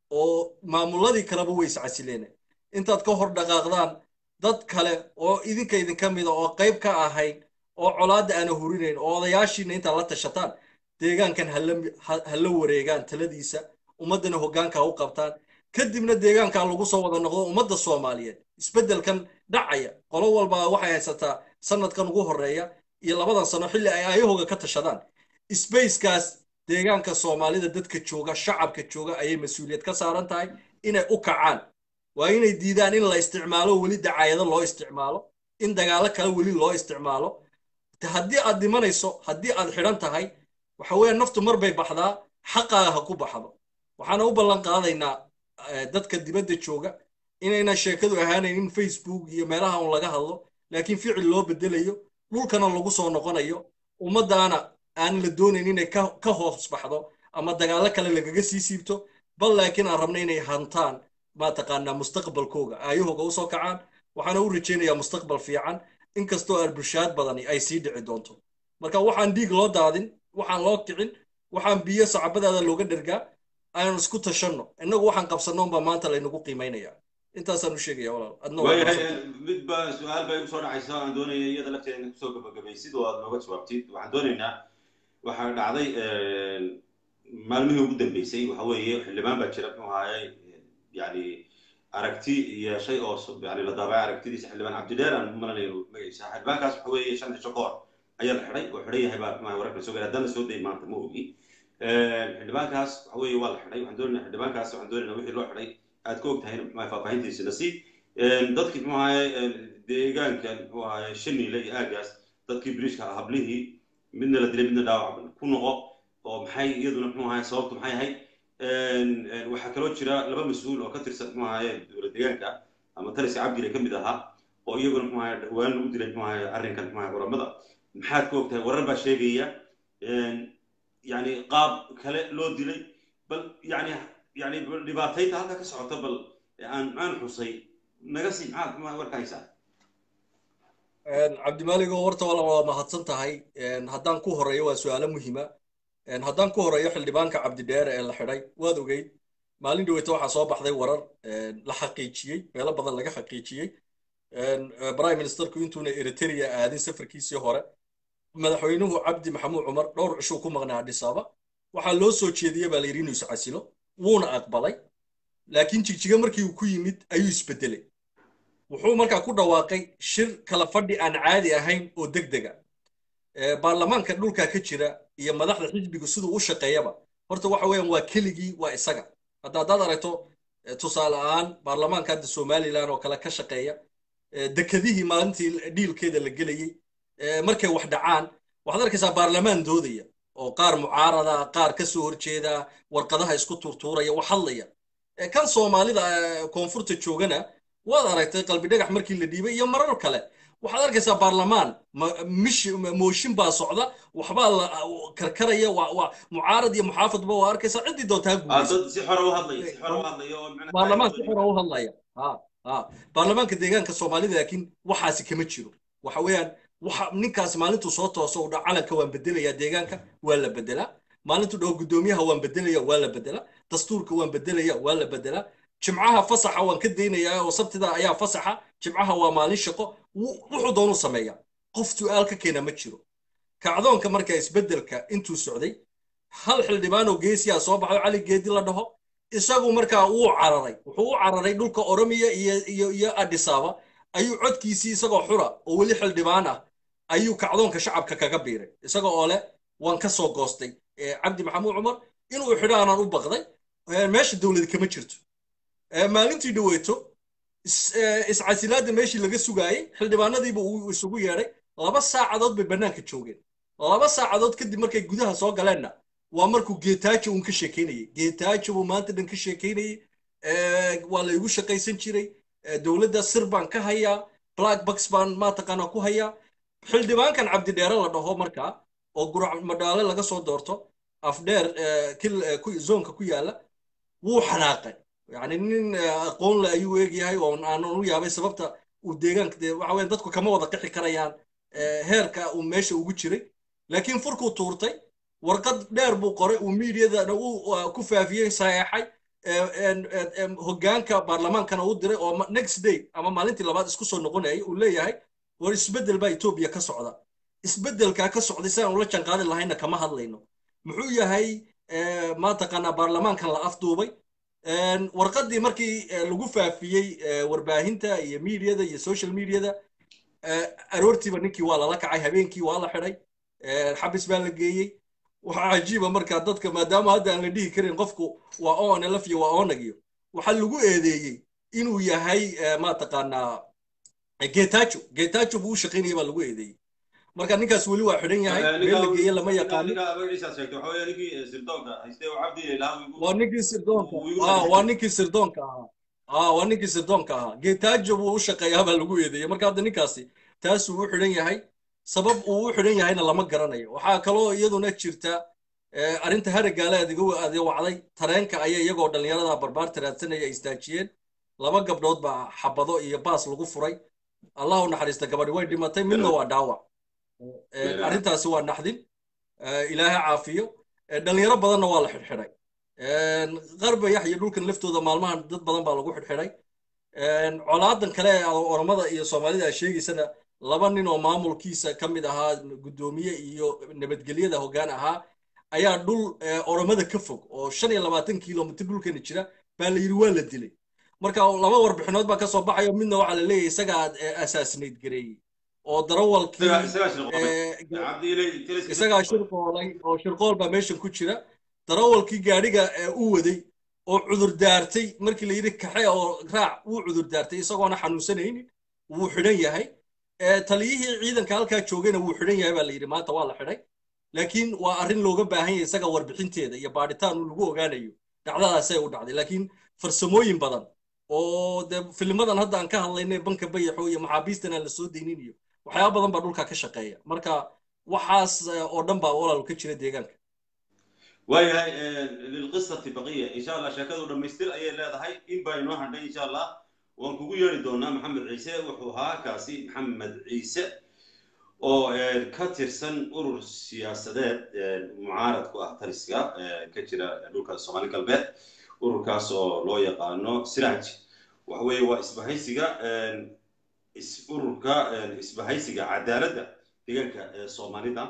oo maamuladii kaleba way iscasileene intaad ka hor dhaqaaqdaan dad kale oo idinka idinka mida oo qayb ka ahayn oo colaadda aana hurinayn oo odayaashiina intaad la tashataan deegaankan ha la wareegaan taladiisa ummaddana hoggaanka ha u qabtaan kadibna deegaankaa lagu soo wada noqdo ummadda soomaaliyeed isbeddelkan dhacaya qolo walba waxay haysataa sanadkan ugu horreeya iyo labadan sano xilli ay ayahooga ka tashadaan sbacekaas deegaanka soomaalida dadka jooga shacabka jooga ayay mas-uuliyad ka saaran tahay inay u kacaan waa inay diidaan in la isticmaalo weli dacaayado loo isticmaalo in dagaalo kale weli loo isticmaalo haddii aad dhimanayso haddii aad xidhan tahay waxa weeye naftu mar bay baxdaa xaqaaga ha ku baxdo waxaana u ballan qaadaynaa dadka dibadda jooga inayna sheekadu ahaanayn in facebook iyo meelaha un laga hadlo laakiin ficil loo bedelayo dhulkana lagu soo noqonayo ummaddaana aan la doonayn inay ka hoos baxdo ama dagaallo kale lagaga sii siibto bal laakiin aan rabna inay hantaan mataqaanaa mustaqbalkooga aayahooga usoo kacaan waxaana u rajaynayaa mustaqbal fiican inkastoo arbushaad badani ay sii dhici doonto marka waxaan dhiig loo daadin waxaan loo kicin waxaan biyo sacabadaada looga dhergaa aynu isku tashanno innagu waxaan qabsanno unbaa maanta laynagu qiimaynaya intaasaan u sheegaya walaal waayahay mid baa su-aal bay usoo dhacaysa aan doonaya iyada lafteeda inad kusoo gabagabaysid oo aad nooga jawaabtid waxaan doonaynaa waxaa dhacday maalmihii ugu dambeysay waxa weeye xildhibaan baa jira muxuu ahaayey yani aragti yeeshay oo yani la daabacay aragtidiisa xildhibaan cabdidheer aan malanayo magaciisa xildhibaankaas waxa weeye shan cisho ka hor ayaa la xidhay oo xidhan yahay baa wararka soo gaara haddana soo day maanta ma ogi xildhibaankaas waxa weeye waa la xidhay waxaan doonayna xildhibaankaas waxaan doonayna wixii loo xidhay aad ka og tahay faahfaahintiisina si dadkii muxuu ahaye deegaanka muxuu ahaye shaniile iyo aagaas dadkii biriishka hablihii midna la dilay midna dhaawac ku noqo oo maxay iyaduna muxuu ahaye sababtu maxay ahayd waxaa kaloo jira laba mas-uul oo ka tirsan muxuu ahaye dowlad deegaanka ama taliska cabdile ka mid ahaa oo iyaguna muxuu ahaye dhawaan lagu dilay muxuu ahaye arrinkan muxuu ahaye culamada maxaad ka og tahay warar baa sheegaya yani qaab kale loo dilay bal yani yani dhibaataynta halka ka socota bal aan aan xusay naga sii maxaad ma warka haysaa cabdimaaligo horta wala waa mahadsan tahay haddaan ku horeeyo waa su-aalo muhiima haddaan ku horeeyo xildhibaanka cabdidheere ee la xidhay waad ogeyd maalin dhaweyta waxaa soo baxday warar la xaqiijiyey meelo badan laga xaqiijiyey prime ministerku intuuna eritrea aadin safarkiisii hore madaxweynuhu cabdi maxamuud cumar dhowr cishuu ku maqnaa adhisaaba waxaa loo soo jeediyey baa la yidhi inuu iscasilo wuuna aqbalay laakiin jigjiga markii uu ku yimid ayuu isbedelay wuxuu markaa ku dhawaaqay shir kala fadhi aan caadi ahayn oo deg dega baarlamaanka dhulka ka jira iyo madaxda xisbigu siduu u shaqeeyaba horta waxa weeyaan waa keligii waa isaga hadda haddaad aragto tusaale ahaan baarlamaanka hadda somalilan oo kale ka shaqeeya dekadihii maalintii dhiilkeeda la gelayey markay wax dhacaan waxaad arkaysaa baarlamaan doodaya oo qaar mucaarada qaar ka soo horjeeda warqadaha isku tuurtuuraya wax hadlaya kan soomaalida koonfurta joogana waad aragtay qalbi dhagax markii la dhiibay iyo marar kale waxaad arkaysaa baarlamaan mooshin baa socda waxbaa la karkaraya mucaarad iyo muxaafadba waa arkaysaa ciddii doontaa guubaarlamaan si xora u hadlaya baarlamaanka deegaanka soomaalida laakiin waxaasi kama jiro waxa weeyaan waxa ninkaasi maalintuu soo tooso udha calanka waan bedelayaa deegaanka waa la bedelaa maalintuu dhaho guddoomiyaha waan bedelaya waa la bedelaa dastuurka waan bedelaya waa la bedelaa jimcaha fasaxa waan ka daynayaa oo sabtida ayaa fasaxa jimcaha waa maalin shaqo wuxuu doonuu sameeyaa qof su'aal ka keena ma jiro kacdoonka marka isbeddelka intuu socday hal xildhibaanoo geesiyaa soo baxo cali geedi la dhaho isagu markaa wuu cararay wuxuu u cararay dhulka oromiya iyo iyo iyo adhisaaba ayuu codkiisii isagoo xura oo weli xildhibaan ah ayuu kacdoonka shacabka kaga biiray isaga oo leh waan ka soo goostay cabdi maxamuud cumar inuu xidhaanaan u baqday meesha dowlad kama jirto maalintii dhaweyto iscasilaadda meeshii laga sugaayey xildhibaanadiiba uu isugu yeedhay laba saacadood bay bannaanka joogeen laba saacadood kadib markay gudaha soo galeenna waa markuu geetaajo uun ka sheekaynayey geetaajo buu maanta dhan ka sheekaynayey waa la igu shaqaysan jiray dowladda sir baan ka hayaa black box baan maataqaanaa ku hayaa xildhibaankan cabdidheere la dhaho markaa oo gurac madhaale laga soo doorto afdheer zoonka ku yaala wuu xanaaqay yani nin aqoon le ayuu eegyahay oo aanan u yaabay sababta uu deegaanka dee waxa weyan dadku kama wada qixi karayaan heerka uu meesha ugu jiray laakiin furkuu tuurtay warqad dheer buu qoray uu miidiyadana uu ku faafiyey saxeexay hoggaanka baarlamaankana u diray oo next day ama maalintii labaad isku soo noqonayay uu leeyahay war isbeddel baa etoobiya ka socda isbeddelkaa ka socday sidaan ula janqaadi lahayna kama hadlayno muxuu yahay maataqaanaa baarlamaankan la afduubay warqaddii markii lagu faafiyey warbaahinta iyo miidiyada iyo social mediada aroortiiba ninkii waa lala kacay habeenkii waa la xidhay xabis baa la geeyey waxaa cajiiba markaa dadka maadaama hadda aan la dhihi karin qofku waa onlf iyo waa onag iyo waxaa lagu eedeeyey inuu yahay maataqaanaa getajo getajo buu u shaqaynaya baa lagu eedeeyey marka ninkaas weli waa xidhan yahay meel la geeye lama yaqaano waa ninkii sirdoonka waa ninkii sirdoonka ahaa waa ninkii sirdoonka ahaa getajo buu u shaqeeyaa baa lagu eedeeyey marka hadda ninkaasi taasuu u xidhan yahay sabab uu u xidhan yahayna lama garanayo waxaa kaloo iyaduna jirta arrinta haragaale adiga wacday tareenka ayay iyagoo dhallinyarada barbaarta raadsanaya istaajiyeen laba gabdhood baa xabado iyo baas lagu furay allah u naxariista gabadhi way dhimatay midna waa dhaawac arrintaasi waa naxdin ilaaha caafiyo dhallinyaro badanna waa la xidhxidhay qarbayax iyo dhulkan laftooda maalmahan dad badan baa lagu xidhxidhay colaadan kale ee oromada iyo soomaalida a sheegaysana laba nin oo maamulkiisa ka mid ahaa guddoomiye iyo nabadgelyada hoggaan ahaa ayaa dhul oromada ka fog oo shan iyo labaatan kilomitr dhulkani jira baa la yidhi waa la dilay marka laba warbixinood baa kasoo baxayo midna waxaa la leeyahay isagaa asaasinayd gareeyey oo darawalkii isagaa shirqoolay oo shirqool baa meeshan ku jira darawalkii gaadhiga u waday oo cudur daartay markii la yidhi kaxe oo raac wuu cudur daartay isagoona xanuunsanaynin wuu xidhan yahay taliyihii ciidanka halkaa joogayna wuu xidhan yahay baa la yidhi maanta waa la xidhay laakiin waa arrin looga baahan yahay isaga warbixinteeda iyo baadhitaan uu lagu ogaanayo dhacdadaasay u dhacday laakiin farsamooyin badan oo dee filimadan hadda aan ka hadlaynay banka bayaxo iyo maxaabiistan aan la soo daynin iyo waxyaaba badan baa dhulka ka shaqeeya marka waxaas oo dhan baa walaal ka jira deegaanka waayahay lilqisati baqiya insha allah sheekadu dhammaystir ayay leedahay in baa inoo hadhay insha allah waan kugu yeeri doonaa maxamed ciise wuxuu ahaa kaasi maxamed ciise oo ka tirsan urur siyaasadeed mucaarad ku ah taliska ka jira dhulka soomaali galbeed ururkaas oo loo yaqaano siraaj waxa weeye waa isbahaysiga ururka isbahaysiga cadaaladda deegaanka soomaalida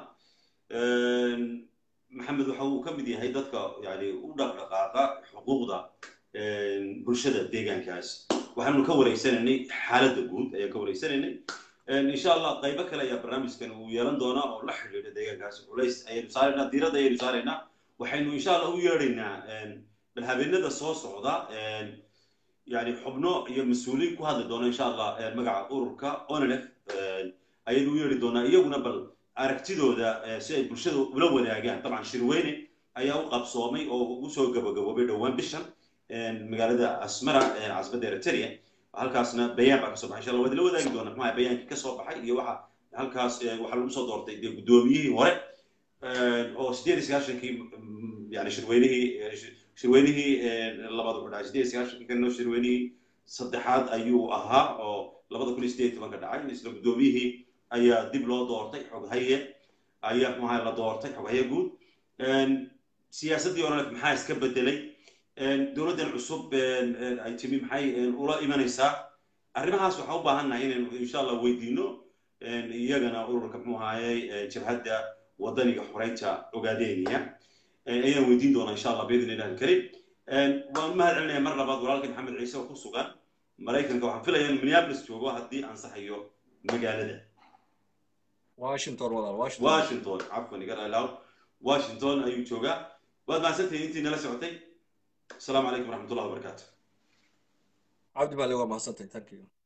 maxamed waxa uu ka mid yahay dadka yani u dhaqdhaqaaqa xuquuqda bulshada deegaankaas waxaanu ka wareysanaynay xaaladda guud ayaan ka wareysanaynay insha allah qaybo kale ayaa barnaamijkan uu yeelan doonaa oo la xidhiidha deegaankaas culays ayaynu saaraynaa diiradda ayaynu saaraynaa waxaynu insha allah u yeedhaynaa bal habeenada soo socda yani xubno iyo mas-uuliin ku hadli doona insha allah magaca ururka onlf ayaynu u yeedhi doonaa iyaguna bal aragtidooda si ay bulshada ula wadaagaan dabcan shirweyne ayaa u qabsoomay oo ugu soo gabagaboobay dhowaan bishan magaalada asmara caasimada eritrea halkaasna bayaan baa kasoo baxay insha allah waad la wadaagi doona maxaa bayaankii kasoo baxay iyo waxa halkaas waxaa lagu soo doortay dee guddoomiyihii hore oo sideed iyo sagaashankii yani shirweynihii shirweynihii labaad wuxuu dhacay sideed iyo sagaashankii kanoo shirweynihii saddexaad ayuu ahaa oo labada kun iyo sideed iyo tobanka dhacay isla guddoomiyihii ayaa dib loo doortay xoghaye ayaa maxaa la doortay xoghaye guud siyaasaddii onalef maxaa iska bedelay dowladdan cusub ay timi maxay ula imanaysaa arrimahaas waxaa u baahannahay inaynu insha allah weydiino iyagana ururka muxuu ahaayey jabhadda wadaniga xoreynta ogaadeynaya ayaan weydiin doonaa insha allah biidn illahi alkarim waan mahad celinaya mar labaad walaalkii maxamed ciise oo ku sugan maraykanka waxaan filaya in minneapolis joogo haddii ansaxayo magaalada washington walaal washington washington cafwan iga raalaaw washington ayuu joogaa waad mahadsantahay intii nala socotay السلام عليكم ورحمة الله وبركاته عبد بالله وما حسنتي ثانك يو